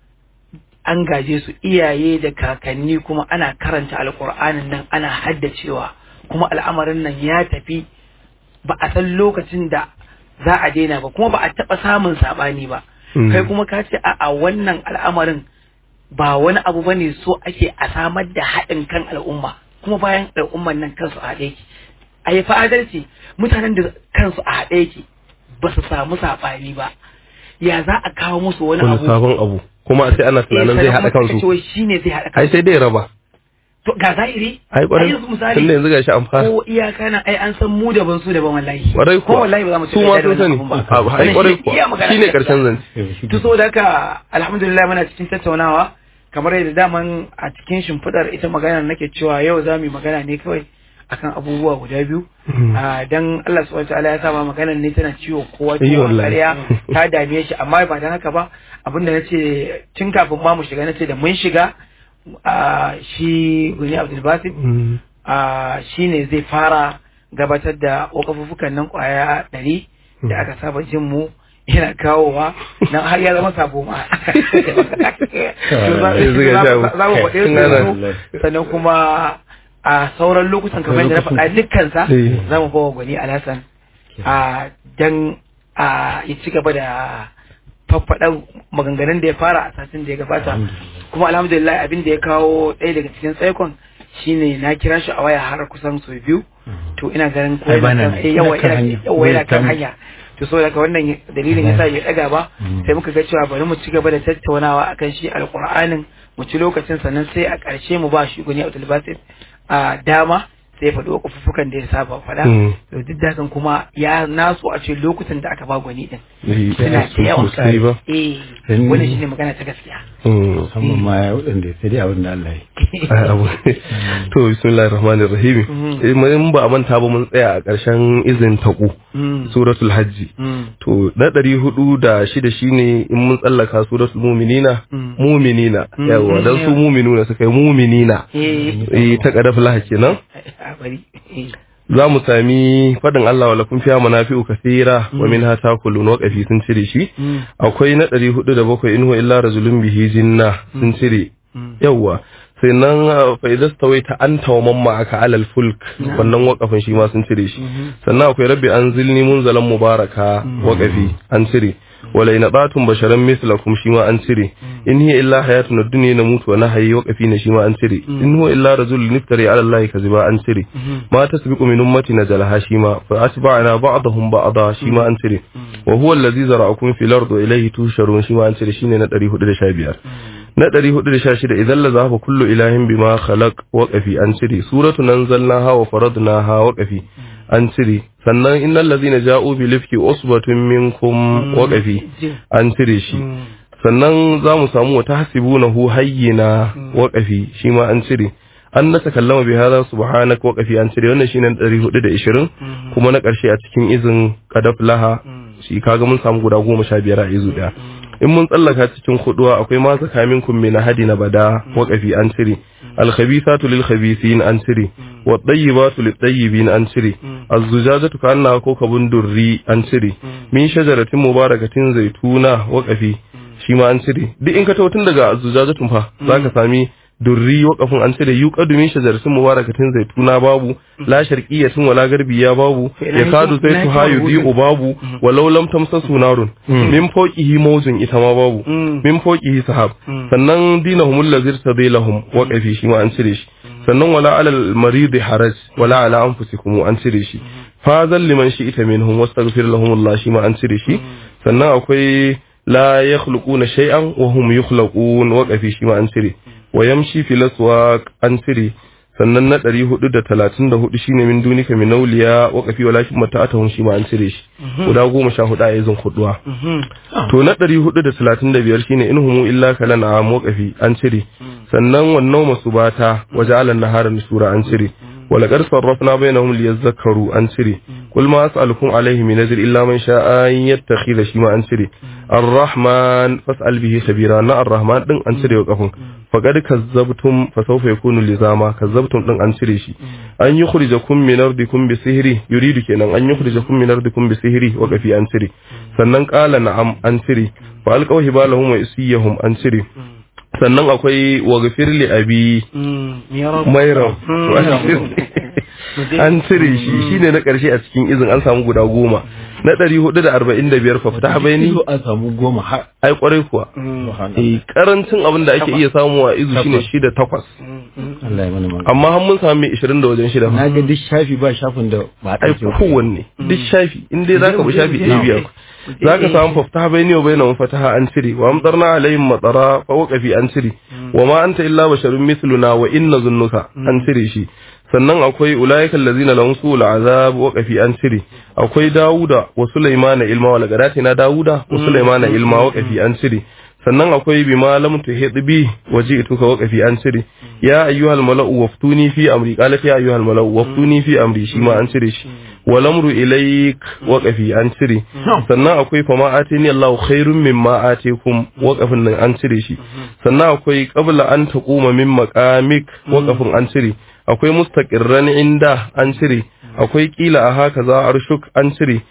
an gaje su iyaye da kakanni kuma ana karanta alkur'anin nan ana haddacewa kuma al'amarin nan ya tafi ba a san lokacin da za a daina ba kuma ba a taɓa samun saɓani ba Mm. kai kuma ka ce a wannan al'amarin ba wani abu bane so ake a samar da haɗin kan al'umma kuma bayan al'umman nan kansu a haɗe yake a yi fa'adarci mutanen da kansu a haɗe yake ba su samu saɓani ba ya za a kawo musu wani wani abu sabon abu kuma sai ana tunanin zai haɗa kansu shi ne zai haɗa ai kansu sai dai raba to ga zahiri ai kwarai yanzu misali tunda yanzu gashi an fara ko iyaka na ai an san mu daban su daban wallahi kwarai ko kuwa wallahi ba za mu su ma sun sani ba A- ai kwarai kuwa shine karshen zance to so da haka alhamdulillah muna cikin tattaunawa kamar yadda daman a cikin shimfiɗar ita magana nake cewa yau za mu yi magana ne kawai akan abubuwa guda biyu a dan Allah subhanahu wataala ya saba maganar ne tana ciwo kowa Eh, ciwo wallahi. ƙarya ta dame shi amma ba dan haka ba abinda nace tun kafin ma mu shiga nace da mun shiga a shi Guni Abdul Basit Mm. a shi ne zai fara gabatar da wakafuffukan nan kwaya ɗari da aka saba jin mu yana kawowa nan har ya zama sabo ma To za- Yanzu ga za- sha- za mu faɗe su yanzu. sannan kuma a sauran lokutan kamar yadda na faɗa dukkansa Eh. za mu bawa gwani alhassan a dan a ya ci gaba da faffaɗan maganganun da ya fara a satin da ya gabata kuma alhamdulillah abin da ya kawo ɗaya daga cikin tsaikon shine na kira shi a waya har kusan sau biyu to ina ganin ko Ai, yana bana kan- nan. eh, yawa Ina kan yana hanya. yawa yana kan Wai, hanya to so daga wannan dalilin yasa bai daga ba sai muka ga cewa bari mu ci gaba da tattaunawa akan shi alqur'anin mu ci lokacin sannan sai a ƙarshe mu ba shi guni Abdul Basit a dama sai ya faɗi kufuffukan da ya saba faɗa Mm. to duk da hakan kuma ya naso a ce lokutan da aka ba gwani din Eh, suna da yawa sosai ba eh Dan- wannan shine magana ta gaskiya Mm. musamman ma ya waɗanda sai dai abin da Allah ya Ai, abu. to bismillahir rahmanir rahim Mhm. Eh, mun ba a manta ba mun tsaya a ƙarshen izin taku Mm. suratul hajji Mm. to na ɗari hudu da shida shine in mun tsallaka suratul muminina Mm. muminina Mm. yawa dan su muminuna suka yi muminina eh eh ta kadaf laha kenan a bari eh za mu sami faɗin Allah wa lakum fiha manafi'u kathira wa minha takulun wa qafi sun cire shi Mm. akwai na ɗari hudu da bakwai in huwa illa rajulun bihi jinna sun cire Mm. yawwa sai nan uh, fa idza stawaita anta wa mamma aka alal fulk wannan wakafin shi ma sun cire shi sannan akwai rabbi anzilni munzalan mubaraka waqafi an cire wala in batum basharan mislakum shi ma an cire in hiya illa hayatun ad-dunya namutu wa nahyi waqafi ne shi ma an cire in huwa illa rajulun niftari ala allahi kaziba an cire ma tasbiqu min ummati najalaha shi ma fa atba'na ba'dahum ba'da shi ma an cire wa huwa allazi zara'akum fil ardi wa ilayhi tusharun shi ma an cire shine na 415 na 416 idan la zahaba kullu ilahin bima khalaq waqafi an cire suratu nanzalnaha wa faradnaha waqafi an cire sannan innal ladhina ja'u bil ifki usbatun minkum waqafi an cire shi sannan za mu samu wata hasibunahu hayyina waqafi shi ma an cire an na takallama bi hadha subhanaka waqafi an cire wannan shine 420 kuma na karshe a cikin izin qadaf laha shi kaga mun samu guda 15 a izu daya in mun tsallaka cikin huduwa akwai ma zaka minkum min hadi na bada waqafi an cire al khabithatu lil khabithin an cire wa tayyibatu lit tayyibin an cire az zujajatu kanna ko kabun durri an cire min shajaratin mubarakatin zaituna waqafi shi ma an cire duk in ka tawo tun daga zujajatun fa zaka sami durri waƙafin an cire yuqadu min shajaratin mubarakatin zaituna babu la sharqiyatin wala garbiya babu ya kadu zaitu hayu di'u babu walau lam tamsasu narun min fawqihi mawjun ita ma babu min fawqihi sahab sannan dinahum allazir tadilahum waqafi shi ma an cire shi sannan wala alal marid haraj wala ala anfusikum an cire shi fazal liman shi'ita minhum wastaghfir lahum Allah shi ma an cire shi sannan akwai la yakhluquna shay'an wa hum yukhlaqun waqafi shi ma an cire wa yamshi fil aswaq an cire sannan na 434 shine min dunika min nauliya waqafi walakin mata'atuhum shi ma an cire shi guda 14 a yanzu huduwa to na 435 shine inhumu illa kalana am waqafi an cire sannan wannan masubata waja'alan nahara nusura an cire ولقد صرفنا بينهم ليذكروا عن سري قل ما أسألكم عليه من نذر إلا من شاء أن يتخذ شيما عن سري الرحمن فاسأل به خبيرا نا الرحمن دن عن سري وقفون فقد كذبتم فسوف يكون لزاما كذبتم دن عن سري شي أن يخرجكم من أرضكم بسهري يريد كنا أن يخرجكم من أرضكم بسهري وقفي عن سري sannan ƙala na'am an siri fa alqaw hibalahum wa isiyahum an siri sannan akwai wa gafirli abi mairam to an cire- an cire shi shine na karshe a cikin izin an samu guda goma na ɗari hudu da arba'in da biyar fa fita bayani Izo an samu goma har ai kwarai kuwa eh karancin abin da ake iya samu a izu shine shida takwas Allah ya mana magana. amma har mun samu ishirin da wajen shida Na ga duk shafi ba shafin da ba a ai ɗauke ba. kowanne duk shafi in dai zaka bi shafi ɗaya biyar zaka samu faftaha bayni wa bainahum fataha an cire wa amtarna alaihim matara fa waqafi an cire wa ma anta illa basharun mithluna wa inna zunnuka an cire shi sannan akwai ulaika allazina lahum su'ul azab waqafi an cire akwai dauda wa sulaimana ilma wa laqadatina dauda wa sulaimana ilma waqafi an cire sannan akwai bima lam tuhid bi waji'tuka waqafi an cire ya ayyuhal mala'u waftuni fi amri qala ya ayyuhal mala'u waftuni fi amri shi ma an cire shi walamru ilaik waqafi an cire sannan akwai fama atini Allahu khairun mimma atikum waqafin nan an cire shi sannan akwai qabla an taquma min maqamik waqafin an cire akwai mustaqirran inda an cire akwai kila a haka za arshuk an cire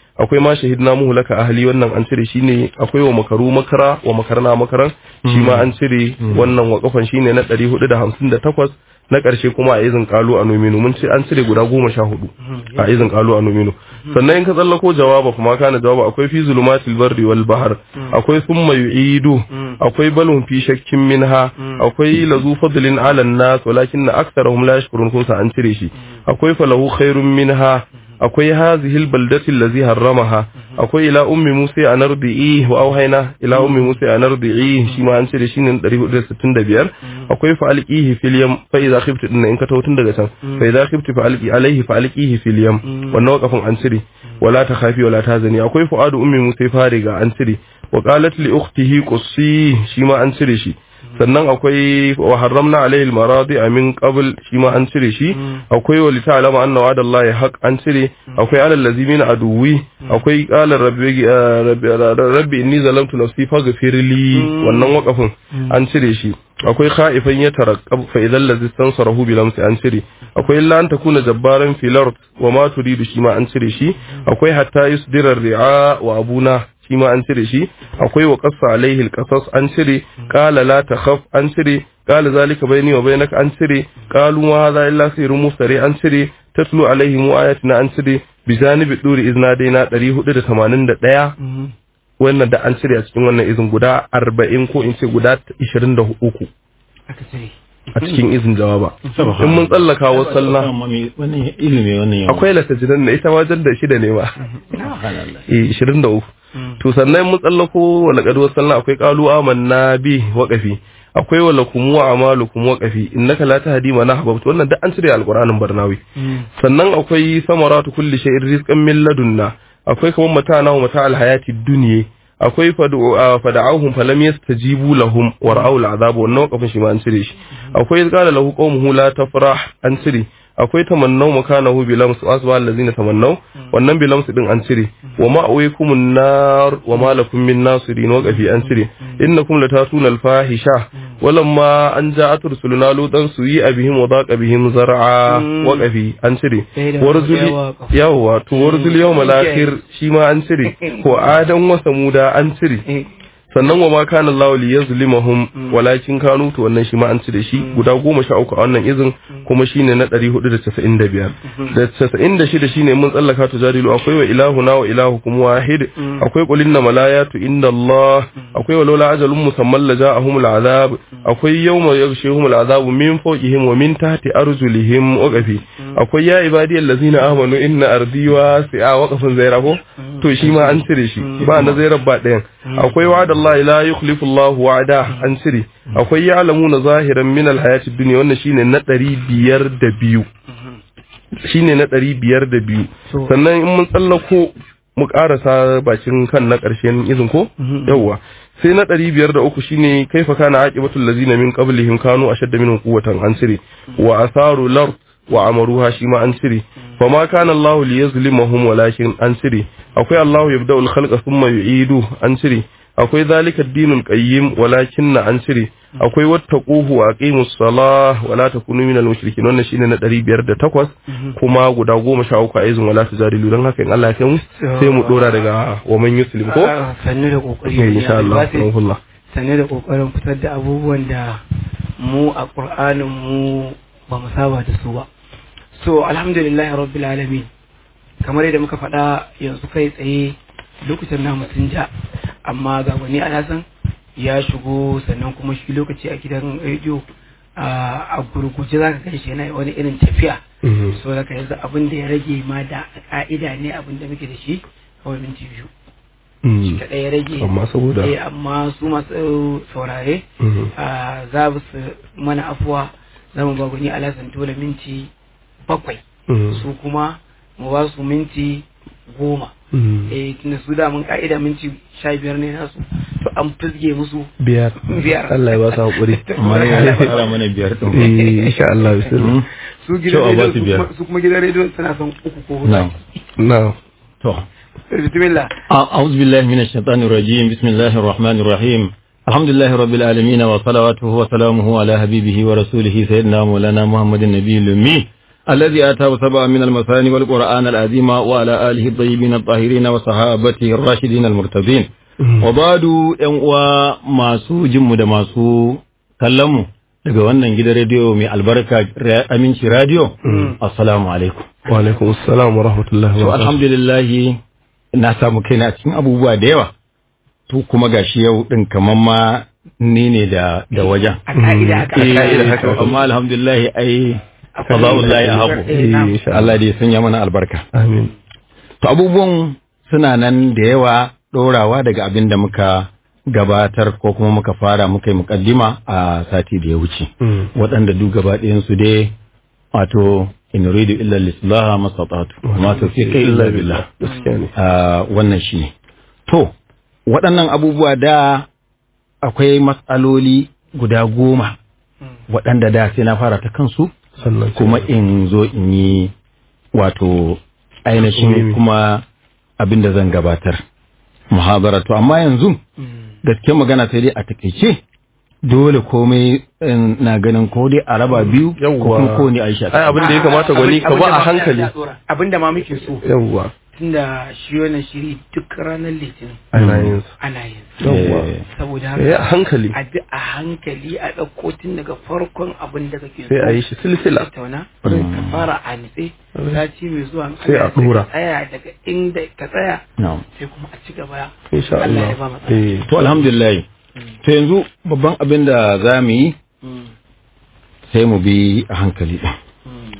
akwai ma shahidna muhlaka ahli wannan an cire shine akwai wa makaru makara wa makarna makaran shi ma an cire wannan wakafan shine na 458 na ƙarshe kuma a izin kalu a nominu mun ce an cire guda goma sha hudu a izin kalu a nominu sannan in ka tsallako jawaba kuma kana jawaba akwai fi zulumatil barri wal bahr akwai thumma yu'idu akwai balhum fi shakkin minha akwai lazu fadlin ala nas walakin aktharuhum la yashkurun kun sa an cire shi akwai falahu khairun minha akwai hazihi albaldati allazi harramaha akwai ila ummi musa an ardi'i wa auhayna ila ummi musa an ardi'i shi ma an ce da shi ne 465 akwai fa alqihi fil yam fa idza khiftu din in ka tawo tun daga can fa idza khiftu fa alqi alaihi fa alqihi fil yam wannan wakafin an cire wala ta khafi wala ta zani akwai fuadu ummi musa fariga an cire wa qalat li ukhtihi qussi shi ma an cire shi sannan akwai wa harramna alaihi almaradi min qabl shi ma an cire shi akwai wa lita'lama anna wa'ada Allah haq an cire akwai alal lazimina aduwi akwai qala rabbi rabbi inni zalamtu nafsi faghfir li wannan waqafin an cire shi akwai khaifan ya taraqqab fa idan ladhi tansarahu bi lamsi an cire akwai illa an takuna jabbaran fil ard wa ma turidu shi ma an cire shi akwai hatta yusdira ri'a wa abuna shi ma an cire shi akwai wa qassa alaihi alqasas an cire qala la takhaf an cire qala zalika bayni wa bainaka an cire qalu ma hadha illa sirrun mustari an cire tatlu alaihim ayatina an cire bi janibi duri izna daina 481 wannan da an cire a cikin wannan izin guda 40 ko in ce guda 23 a cikin izin jawaba in mun tsallaka wa sallah wannan ilimi wannan yawa akwai latajinan na ita wajen da shida ne ma eh 23 to sannan mun tsallako wa laqad wasalna akwai qalu amanna bi waqafi akwai wa lakum wa amalukum waqafi innaka la tahdi man ahbabta wannan duk an cire alqur'anin barnawi sannan akwai samaratu kulli shay'in rizqan min ladunna akwai kaman mata'ana wa mata'al hayati dunya akwai fada'ahum falam yastajibu lahum wa ra'aw al'azab wannan waqafin shi ma an cire shi akwai qala lahu qaumuhu la tafrah an cire akwai tamannau makanahu bi lams asba allazina tamannau wannan bi lams din an cire wa ma'awaykumun nar wa ma lakum min nasirin waqafi an cire innakum latatuna al-fahisha walamma an ja'at rusuluna lutan suyi abihim wa daqa bihim zar'a waqafi an cire warzul yawa to warzul yawmal akhir shi ma an cire ko adan wa samuda an cire sannan wa ma kana Allah li yazlimahum walakin kanu to wannan shi ma an ci da shi guda goma sha uku a wannan izin kuma shine na 495 da 96 shine mun tsallaka to jadilu akwai wa ilahuna wa ilahukum wahid akwai qul inna malayatu inda Allah akwai wa laula ajalun musamman la ja'ahum al'azab akwai yawma yaghshihum al'azab min fawqihim wa min tahti arjulihim waqafi akwai ya ibadiyal ladzina amanu inna ardi wasi'a waqafin zaira ko to shi ma an cire shi ba na zairar ba ɗayan akwai wa'ada Allah la yukhlifu Allah wa'ada an cire akwai ya'lamuna zahiran min al-hayati dunya wannan shine na 502 shine na 502 sannan in mun tsallako mu karasa bakin kan na ƙarshen izin ko yawwa sai na ɗari biyar da uku shine kaifa kana aqibatul lazina min qablihim kanu ashadda minhum quwwatan an cire wa asaru lard wa amaruha shi ma an cire fa ma kana Allah li yazlimahum walakin an cire akwai Allah yabda'ul khalqa thumma yu'idu an cire akwai zalika ad-dinul qayyim walakin an cire akwai wattaquhu wa aqimus salah wa la takunu minal mushrikin wannan shine na 508 kuma guda 13 a izin wala tujadilu dan haka in Allah ya kai mu sai mu dora daga wa man yuslim ko sannu da kokari insha Allah alhamdulillah sannu da kokarin fitar da abubuwan da mu a Qur'anin mu ba mu saba da su ba so alhamdulillahi rabbil alamin kamar yadda muka faɗa yanzu kai tsaye lokacin namu sun ja amma ga wani alasan ya shigo sannan kuma shi lokaci a gidan rediyo a gurguje za ka kai shi yana wani irin tafiya so da ka yanzu abin da ya rage ma da ka'ida ne abin da muke da shi kawai minti biyu shi kaɗai ya rage amma saboda eh amma su masu saurare za su mana afuwa za mu ba gwani alasan dole minti bakwai su kuma mu ba su minti goma eh tunda su da mun ka'ida minti sha biyar ne nasu to an fizge musu biyar biyar Allah ya ba su hakuri amma ya fara mana biyar din eh insha Allah bismillah su Cewa gidan ba su rediyo biyar. su kuma- su kuma gidan rediyo suna son uku ko hudu na'am na'am to bismillah أعوذ بالله من الشيطان الرجيم بسم الله الرحمن الرحيم الحمد لله رب العالمين وصلواته وسلامه على حبيبه ورسوله سيدنا مولانا محمد النبي الأمي الذي آتاه سبعا من المثاني والقرآن العظيم وعلى آله الطيبين الطاهرين وصحابته الراشدين المرتضين وبعد ‘yan uwa masu jinmu da masu kallonmu daga wannan gidan rediyo mai albarka aminci radio assalamu alaikum wa alaikum assalam wa rahmatullahi to wa barakatuh alhamdulillah na samu kaina cikin abubuwa da yawa to kuma gashi yau din kaman ma ni ne da da wajen a ka'ida haka Eh, ka'ida haka. to amma alhamdulillah ai fadaullahi ahabu Eh, na'am. insha Allah. Allah da ya sanya mana albarka amin to abubuwan suna nan da yawa ɗorawa daga abin da muka gabatar ko kuma muka fara muka yi mukaddima a sati da ya wuce Mm. waɗanda duk gaba ɗayansu dai wato in uridu illa lislaha mastata'tu ma tawfiqi illa billah gaskiya ne Ah, wannan shine to waɗannan abubuwa da akwai matsaloli guda goma waɗanda da sai na fara ta kansu sannan kuma in zo in yi wato ainihin Mimi. kuma abin da zan gabatar muhabara to amma yanzu gaske magana sai dai a takaice dole komai in, na ganin ko dai a raba biyu ko Yawwa. kuma ko ne aisha ai abin da ya kamata gwani ka ba a hankali abinda ma muke so yawwa tunda shi wannan shiri duk ranar litinin ana yin sa ana yin sa. yawwa Eh, saboda sai a haka hankali a bi a hankali a ɗauko tun daga farkon abin da kake sai a yi shi silsila tattauna Mm. ka fara a nitse sati mai zuwa in Sai a Allah ya ɗora. ka tsaya daga inda ka tsaya na'am. sai kuma a ci gaba insha Allah Allah ya ba mu tsaya. eh to alhamdulillah to yanzu babban abin da za mu yi Mm. sai mu bi a hankali ɗin Mm.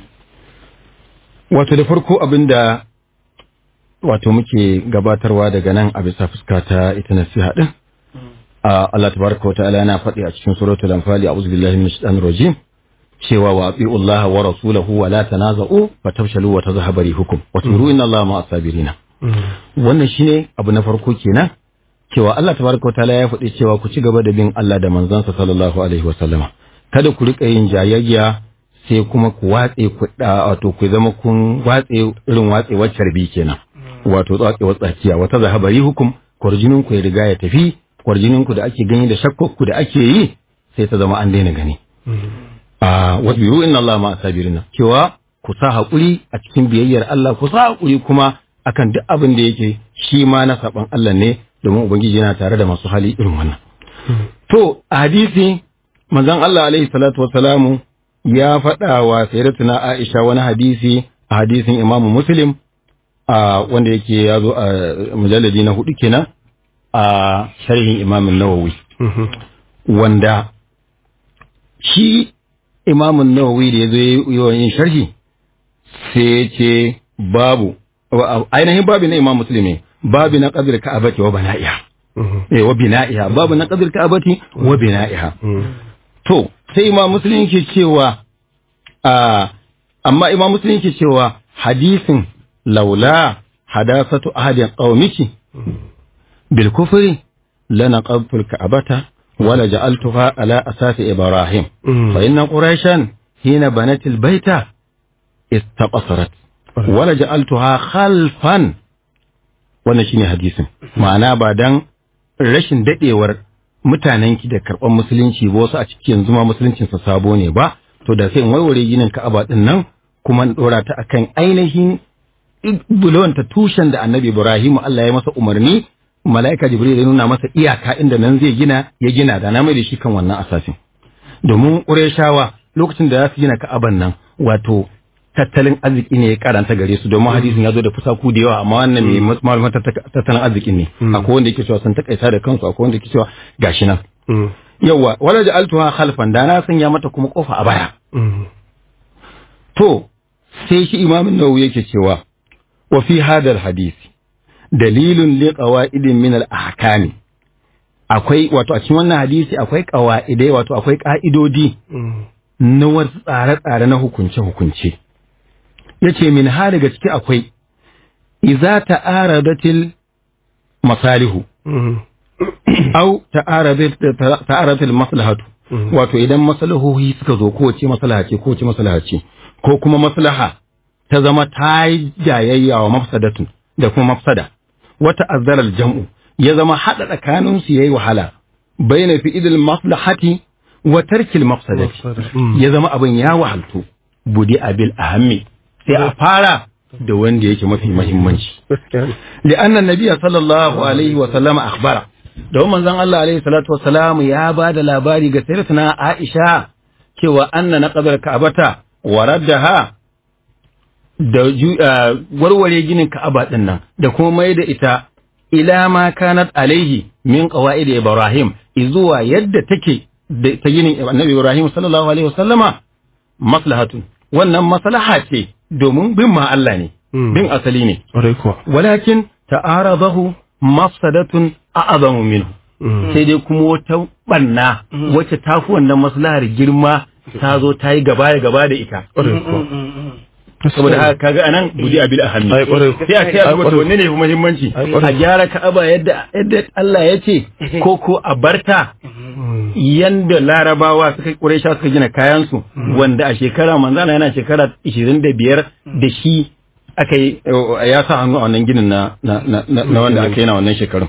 wato da farko abin da wato muke gabatarwa daga nan a bisa fuska ta ita nasiha din Mm. a Allah tabaraka wa ta'ala yana faɗi a cikin suratul anfal a'udhu billahi minash shaitanir rajim cewa wa ati'u Allah wa rasulahu wa la tanaza'u fatafshalu wa tadhhabu rihukum wa turu inna Allah ma'as sabirina wannan shine abu na farko kenan cewa Allah tabaraka wa ta'ala ya faɗi cewa ku ci gaba da bin Allah da manzansa sallallahu alaihi wa sallama kada ku rika yin jayayya sai kuma ku watse ku da wato ku zama kun watse irin watsewar carbi kenan wato watsewar tsakiya wata zahabari hukum kwarjinin ku ya riga ya tafi kwarjinin ku da ake gani da shakkok ku da ake yi sai ta zama an daina gani a wasbiru inna Allah ma sabirina cewa ku sa haƙuri a cikin biyayyar Allah ku sa haƙuri kuma akan duk abin da yake shi ma na saban Allah ne domin ubangiji yana tare da masu hali irin wannan to a hadisi manzon Allah alaihi salatu wassalamu ya faɗa wa sayyidatuna Aisha wani hadisi a hadisin Imam Muslim a wanda yake ya zo a mujalladi na hudu kenan a sharhin Imam Nawawi wanda shi Imam Nawawi da ya zo yi yin sharhi sai ya ce babu wa- ainihin babu na Imam Muslim ne babu na qadir ka'abati wa bana'iha eh wa bina'iha babu na qadir ka'abati wa bina'iha To, sai imam Muslim ke cewa, a amma imam Muslim ke cewa hadisin laula hadasatu ahadin qaumiki bil kufri lana qabtul ka'bata wala ja'altuha ala asasi ibrahim fa inna quraishan hina banat al baita istaqasarat wala ja'altuha khalfan wannan shine hadisin ma'ana ba dan rashin dadewar mutanenki da karɓar musulunci ba wasu a ciki yanzu ma musuluncin sa sabo ne ba to da sai in warware ginin Ka'aba din nan kuma in dora ta akan ainihin bulon ta tushen da Annabi Ibrahim Allah ya masa umarni mala'ika Jibril ya nuna masa iyaka inda nan zai gina ya gina da na mai da shi kan wannan asasin domin Qurayshawa lokacin da za su gina Ka'aban nan wato tattalin arziki ne ya karanta gare su domin hadisin ya zo da fusaku da yawa amma wannan mai malaman tattalin arzikin ne akwai wanda yake cewa sun takaita da kansu akwai wanda yake cewa gashi nan yawa wala ja'altuha khalfan da na sanya mata kuma kofa a baya to sai shi imamin nawawi yake cewa wa fi hadal hadisi dalilun li qawaidin min al ahkami akwai wato a cikin wannan hadisi akwai qawaidai wato akwai ka'idodi na wasu tsare-tsare na hukunce-hukunce yace min ha daga ciki akwai iza ta'aradatil masalihu au ta'aradatil maslahatu wato idan maslahohi suka zo kowace maslaha ce kowace maslaha ce ko kuma maslaha ta zama ta yi jayayya wa mafsadatun da kuma mafsada wata azzarar jam'u ya zama haɗa tsakanin su yayi wahala bayna fi idil maslahati wa tarkil mafsadati ya zama abin ya wahaltu budi abil ahammi sai a fara da wanda yake mafi muhimmanci li'anna an-nabiy sallallahu alaihi wa sallam akhbara da manzon Allah alaihi salatu wa salam ya ba da labari ga sayyidatuna Aisha cewa anna naqdar ka'bata wa raddaha da warware ginin ka'aba din nan da kuma mai da ita ila ma kanat alaihi min qawaid ibrahim izuwa yadda take da ta ginin annabi ibrahim sallallahu alaihi wasallama maslahatun wannan maslaha ce domin bin ma Allah ne bin asali ne walakin ta'aradahu mafsadatun a'zamu minhu sai dai kuma wata banna wacce ta fi wannan maslahar girma ta zo ta yi gaba da gaba da ita saboda haka kaga anan budi abil ahammi sai a kai a duba wanne ne muhimmanci a gyara ka'aba yadda yadda Allah ya ce ko ko a barta yanda larabawa suka quraisha suka gina kayan su wanda a shekara manzana yana shekara 25 da shi aka yi ya sa hannu a wannan ginin na na wanda aka yi na wannan shekarun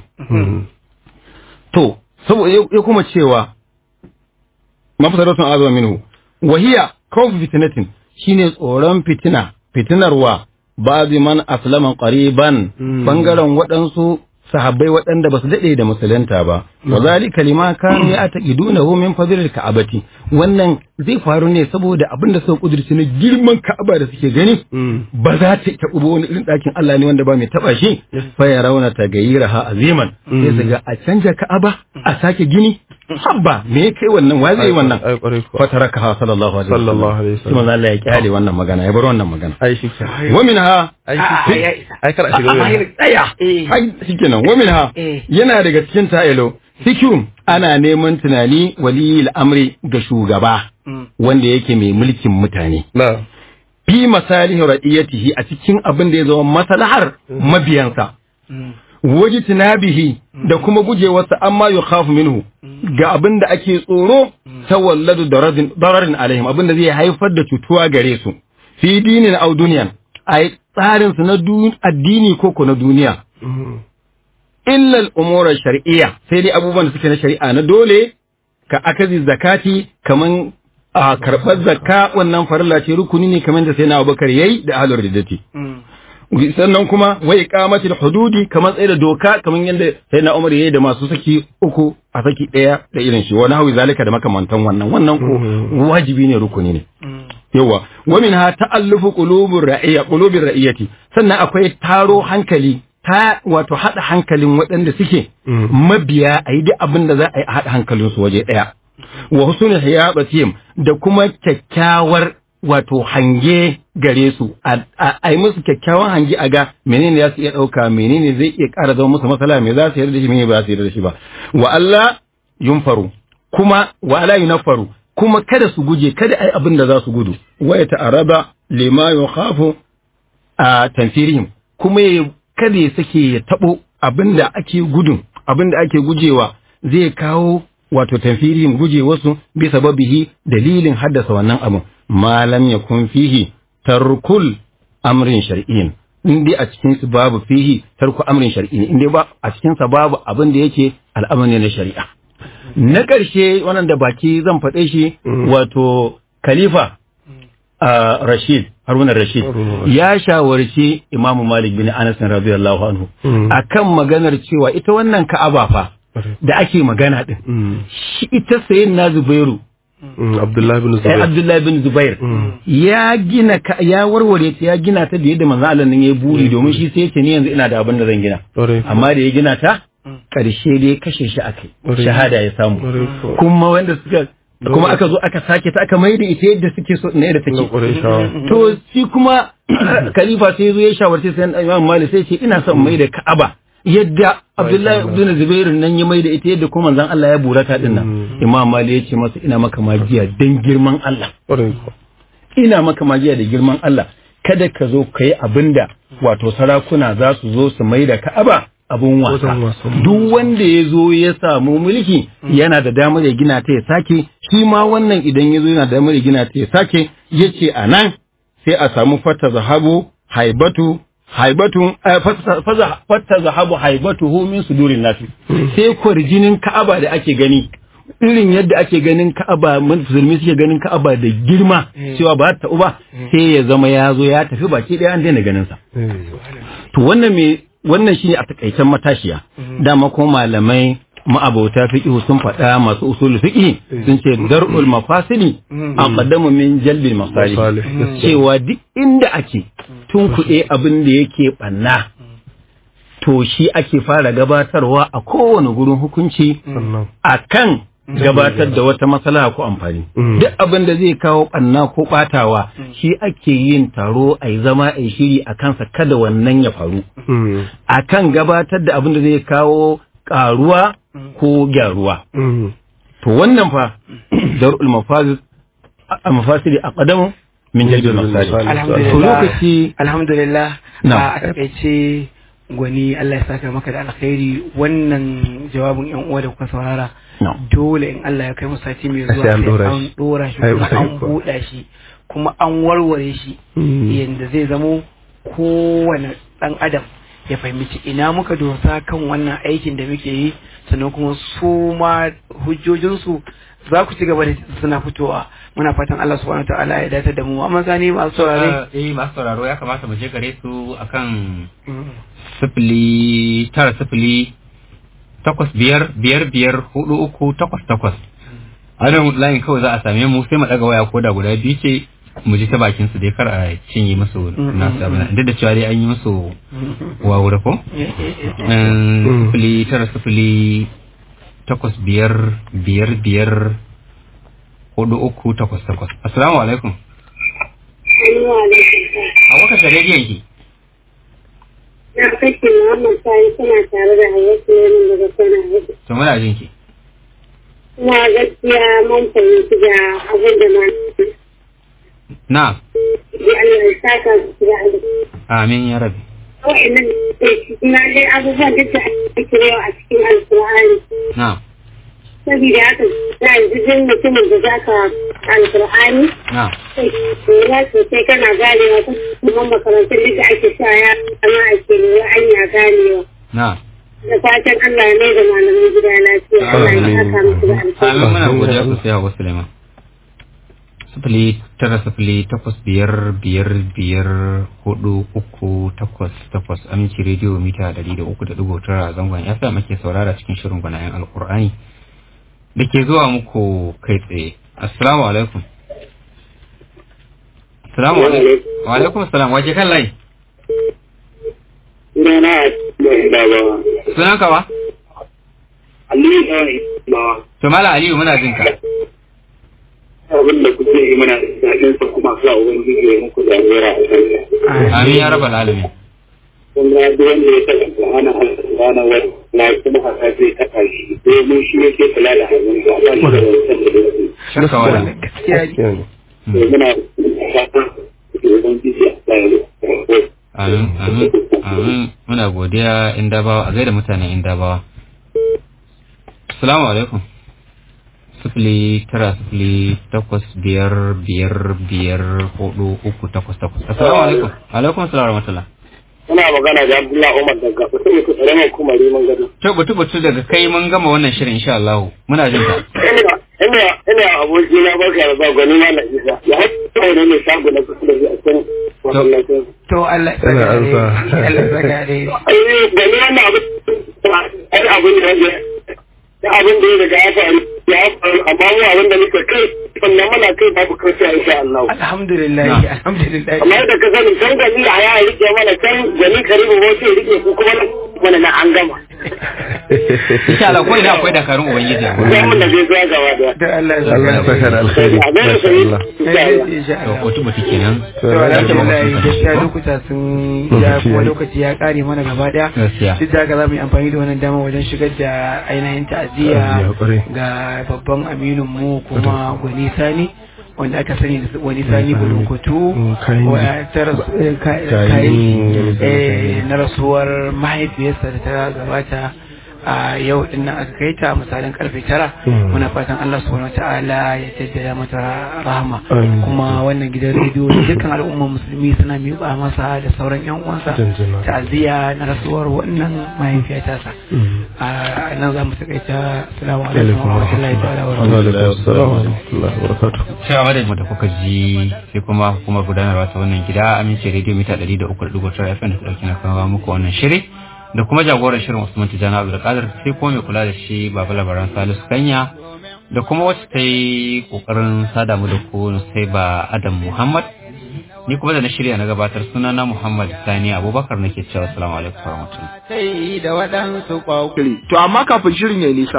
to saboda ya kuma cewa mafasaratun azama minhu wahiya kawfi fitnatin shine tsoron fitina fitinarwa ba'dhi man aslama qariban bangaren waɗansu sahabbai waɗanda ba su daɗe da musulunta ba wa zalika lima kanu ya'taqidunahu min fadlil ka'abati wannan zai faru ne saboda abin da suka kudurci na girman ka'aba da suke gani ba za ta taɓa ba wani irin ɗakin Allah ne wanda ba mai taɓa shi fa ya rauna ta gayyiraha aziman sai su ga a canja ka'aba a sake gini habba me kai wannan wa zai wannan fa taraka sallallahu alaihi wasallam sallallahu alaihi sai manzo Allah ya kyale wannan magana ya bar wannan magana ai shi ke wa minha ai shi ke ai kar a shiga wurin tsaya ai shikenan wa minha yana daga cikin ta'ilo fikum ana neman tunani waliyil amri ga shugaba wanda yake mai mulkin mutane na fi masalihi ra'iyatihi a cikin abin da ya zama maslahar mabiyansa waji tunabihi da kuma gujewarsa amma ya khafu minhu ga abin da ake tsoro ta walladu dararin alaihim abin da zai haifar da cutuwa gare su fi dinin au duniyan a tsarin su na addini ko ko na duniya illa al'umurar shari'iyya sai dai abubuwan da suke na shari'a na dole ka akazi zakati kaman a karɓar zakka wannan farilla ce rukuni ne kamar da sai na abubakar yayi da ahlur riddati sannan kuma wa iqamatil hududi kamar tsaye da doka kamar yadda sai na umar yayi da masu saki uku a saki daya da irin shi wani hawi zalika da makamantan wannan wannan ko wajibi ne rukuni ne yawa wa minha ta'allufu qulubur ra'iyya qulubir ra'iyati sannan akwai taro hankali ta wato hada hankalin waɗanda suke mabiya a yi duk abin da za a yi a hada hankalinsu waje ɗaya wa husnul hiyabatihim da kuma kyakkyawar wato hange gare su a yi musu kyakkyawan hange a ga menene za su iya ɗauka menene zai iya ƙara zama musu matsala me za su yarda da shi menene ba za su yarda da shi ba wa Allah yunfaru kuma wa ala yunfaru kuma kada su guje kada ai abin da za su gudu wa ya ta'araba lima yukhafu a tanfirihim kuma ya kada ya sake ya tabo abin da ake gudun abin da ake gujewa zai kawo wato tanfirihim guje wasu bi sababihi dalilin haddasa wannan abin malam ya kun fihi tarkul amrin shar'iyyin in dai a cikin su babu fihi tarku amrin shar'iyyin in dai ba a cikin sa babu abin da yake al'amari na shari'a na ƙarshe wannan da baki zan faɗe shi wato khalifa Rashid Haruna Rashid ya shawarci Imam Malik bin Anas radiyallahu anhu akan maganar cewa ita wannan Ka'aba fa da ake magana din shi ita sayin na Zubairu Abdullahi bin eh, Zubair Abdullahi bin Zubair ya gina ka ya warware ta ya gina ta da yadda manzo Allah nan ya buri domin shi sai ya ce ni yanzu ina da abin da zan gina Ƙwarai. amma da ya gina ta karshe dai kashe shi akai Ƙwarai. shahada ya samu Ƙwarai kuwa. kuma wanda suka kuma aka zo aka sake ta aka mai da ita yadda suke so ne da na take ƙwarai shawa to shi kuma khalifa sai zo ya shawarci sai Imam Malik sai ce ina son mai da Ka'aba yadda Abdullahi ibn Zubair nan ya mai da ita yadda kuma manzon Allah ya burata din nan Imam Malik ya ce masa ina maka magiya dan girman Allah ƙwarai kuwa. ina maka magiya da girman Allah kada ka zo ka yi abin da wato sarakuna za su zo su mai da Ka'aba abun wasa Wajen wasan duk wanda ya zo ya samu mulki yana da damar ya gina ta ya sake shi ma wannan idan ya zo yana da damar ya gina ta ya sake ya ce a nan sai a samu fata zahabu haibatu haibatun eh, fata faza- fata zahabu haibatu hu min sudurin nasi sai kwarjinin Ka'aba da ake gani irin yadda ake ganin Ka'aba musulmi suke ganin Ka'aba da girma cewa ba ta ba sai ya zama ya zo ya tafi baki ɗaya an daina ganin sa to wannan me wannan shine a takaicen matashiya dama ko malamai ma'abauta fiqh sun faɗa masu usul fiqh sun ce dar'ul mafasili aqdamu min jalbil masalih cewa duk inda ake tunkuɗe abin da yake ɓanna to shi ake fara gabatarwa a kowane gurin hukunci a kan gabatar da wata matsala ko amfani duk abin da zai kawo ɓanna ko ɓatawa shi ake yin taro a yi zama a yi shiri a kansa kada wannan ya faru a kan gabatar da abin da zai kawo ƙaruwa ko gyaruwa to wannan fa dar'ul mafasid mafasidi aqdamu min jalbil masalih to lokaci alhamdulillah Na. a takaice gwani Allah ya saka maka da alkhairi wannan jawabin yan uwa da kuka saurara No. dole in Allah ya kai mu sati mai zuwa Sai an ɗora an shi. dora shi Ai, kuma ai, an kuwa. buɗa shi kuma an warware shi yanda zai zamo kowane ɗan adam ya fahimci ina muka dosa kan wannan aikin da muke yi sannan kuma su ma hujjojinsu za ku ci gaba da suna fitowa muna fatan Allah subhanahu wa ta'ala ya dace da mu amma sani masu saurare eh masu sauraro ya kamata mu je gare su akan sifili tara sifili takwas biyar biyar biyar hudu uku takwas takwas a nan layin kawai za a same mu sai mu daga waya ko da guda biyu ce mu ji ta bakin su dai kar a cinye musu nasu abin duk da cewa dai an yi musu wawura ko Eh, sifili tara sifili takwas biyar biyar biyar hudu uku takwas takwas assalamu alaikum a waka ta rediyon ki Na kashe Muhammad Sani suna tare da Hayyatu Yamin daga Kano. to muna jin ki Kuma gaskiya mun fahimci da abin da ma na ya Allah ya saka su da alheri. amin ya rabi Wa'annan na dai abubuwan duk da ake yawa a cikin Alƙur'ani. na Saboda haka na yanzu duk mutumin da za ka Alƙur'ani na lura sosai kana ganewa kuma makarantun duk da ake sa ya kama ake lura an ya ganewa. na Da fatan Allah ya mai da malamin gida lafiya. Allah ya saka musu da amin alheri. muna godiya sosai a wasu lema sifili tara sifili takwas biyar biyar biyar hudu uku takwas takwas aminci rediyo mita dari da uku da dubu tara zangon ya sa muke saurara cikin shirin gwanayen alkur'ani da ke zuwa muku kai tsaye assalamu alaikum assalamu alaikum wa alaikum assalam waje kan layi Sunana da ba. sunan ka ba Aliyu da ba. to mala aliyu muna jin ka Abin da kuke yi mana daɗin sa kuma sa Ubangiji ya muku jagora a kan amin ya raba alamin Kuma duk wanda ya taɓa Qur'ana Al-Qur'ana wa na kuma haka zai taɓa shi. Domin shi yake kula da hannun sa ba shi da wancan da yake. shakka wala gaskiya ne To muna fatan Ubangiji ya sa ya rufe. Amin, amin, amin. Muna godiya in dabawa, a gaida mutanen in dabawa. Assalamu alaikum. Sifili tara sifili takwas biyar biyar biyar hudu uku takwas takwas. Assalamu alaikum. Alaikum salam wa rahmatullah. Muna magana da Abdullahi Umar daga kusa ku tsare mai kuma riman gado. To butu butu daga kai mun gama wannan shirin insha Allah. Muna jin ka. Ina ina ina aboki na barka da zuwa gwani malam Isa. Ya haɗa ne mai shago na kusa da shi a can masallacin. to Allah ya Yana saka ansa. alheri Allah ya saka alheri ai gani wannan abin ai abin da ya da abin da ya daga ya faru ya faru amma mu abin da muke kai sannan muna kai babu kai insha Allah alhamdulillah Na. alhamdulillah amma yadda ka sani can gani da ya rike mana can gani karibu wasu ya rike ku kuma mana na an gama Insha Allah ko ina akwai dakarun Ubangiji. sai mun da zai zuwa gaba da da Allah ya Allah ya saka saka da alkhairi a ganin masha sai Allah alheri insha To Allah butu butu kenan. to alhamdulillah gaskiya lokuta sun ja kuma lokaci ya kare mana gaba daya Gaskiya. duk da haka za mu yi amfani da wannan dama wajen shigar da ainihin ta'aziyya Ta'aziyya, kwarai. ga babban aminin mu kuma gwani sani wanda aka sani da wani sani bulunkutu Mm, kayan ji. wa- ta rasu- eh, ka- Kayan kayan ji. ji, eh, na rasuwar mahaifiyarsa da ta gabata a yau din nan aka kai ta misalin karfe tara Mm. muna fatan Allah subhanahu wataala ya jaddada mata rahama Amin. kuma wannan gidan rediyo da dukkan al'ummar musulmi suna miƙa masa da sauran yan uwansa Jinjina. ta'aziyya na rasuwar wannan mahaifiya tasa Mm. a nan za mu takaita assalamu alaikum wa rahmatullahi ta'ala wa barakatuh sai a madadin da kuka ji sai kuma hukumar gudanarwa ta wannan gida amince rediyo mita 300.9 FM da ta dauki na kawo muku wannan shiri da kuma jagoran shirin Usman Tijjani Abdulkadir sai kuma mai kula da shi Baba Labaran Salisu Kanya da kuma wacce ta yi kokarin sada mu da ku sai ba Adam Muhammad ni kuma da na shirya na gabatar sunana Muhammad Sani Abubakar nake cewa assalamu alaikum warahmatullahi sai da waɗansu ƙwaƙuri. To amma kafin shirin ya nisa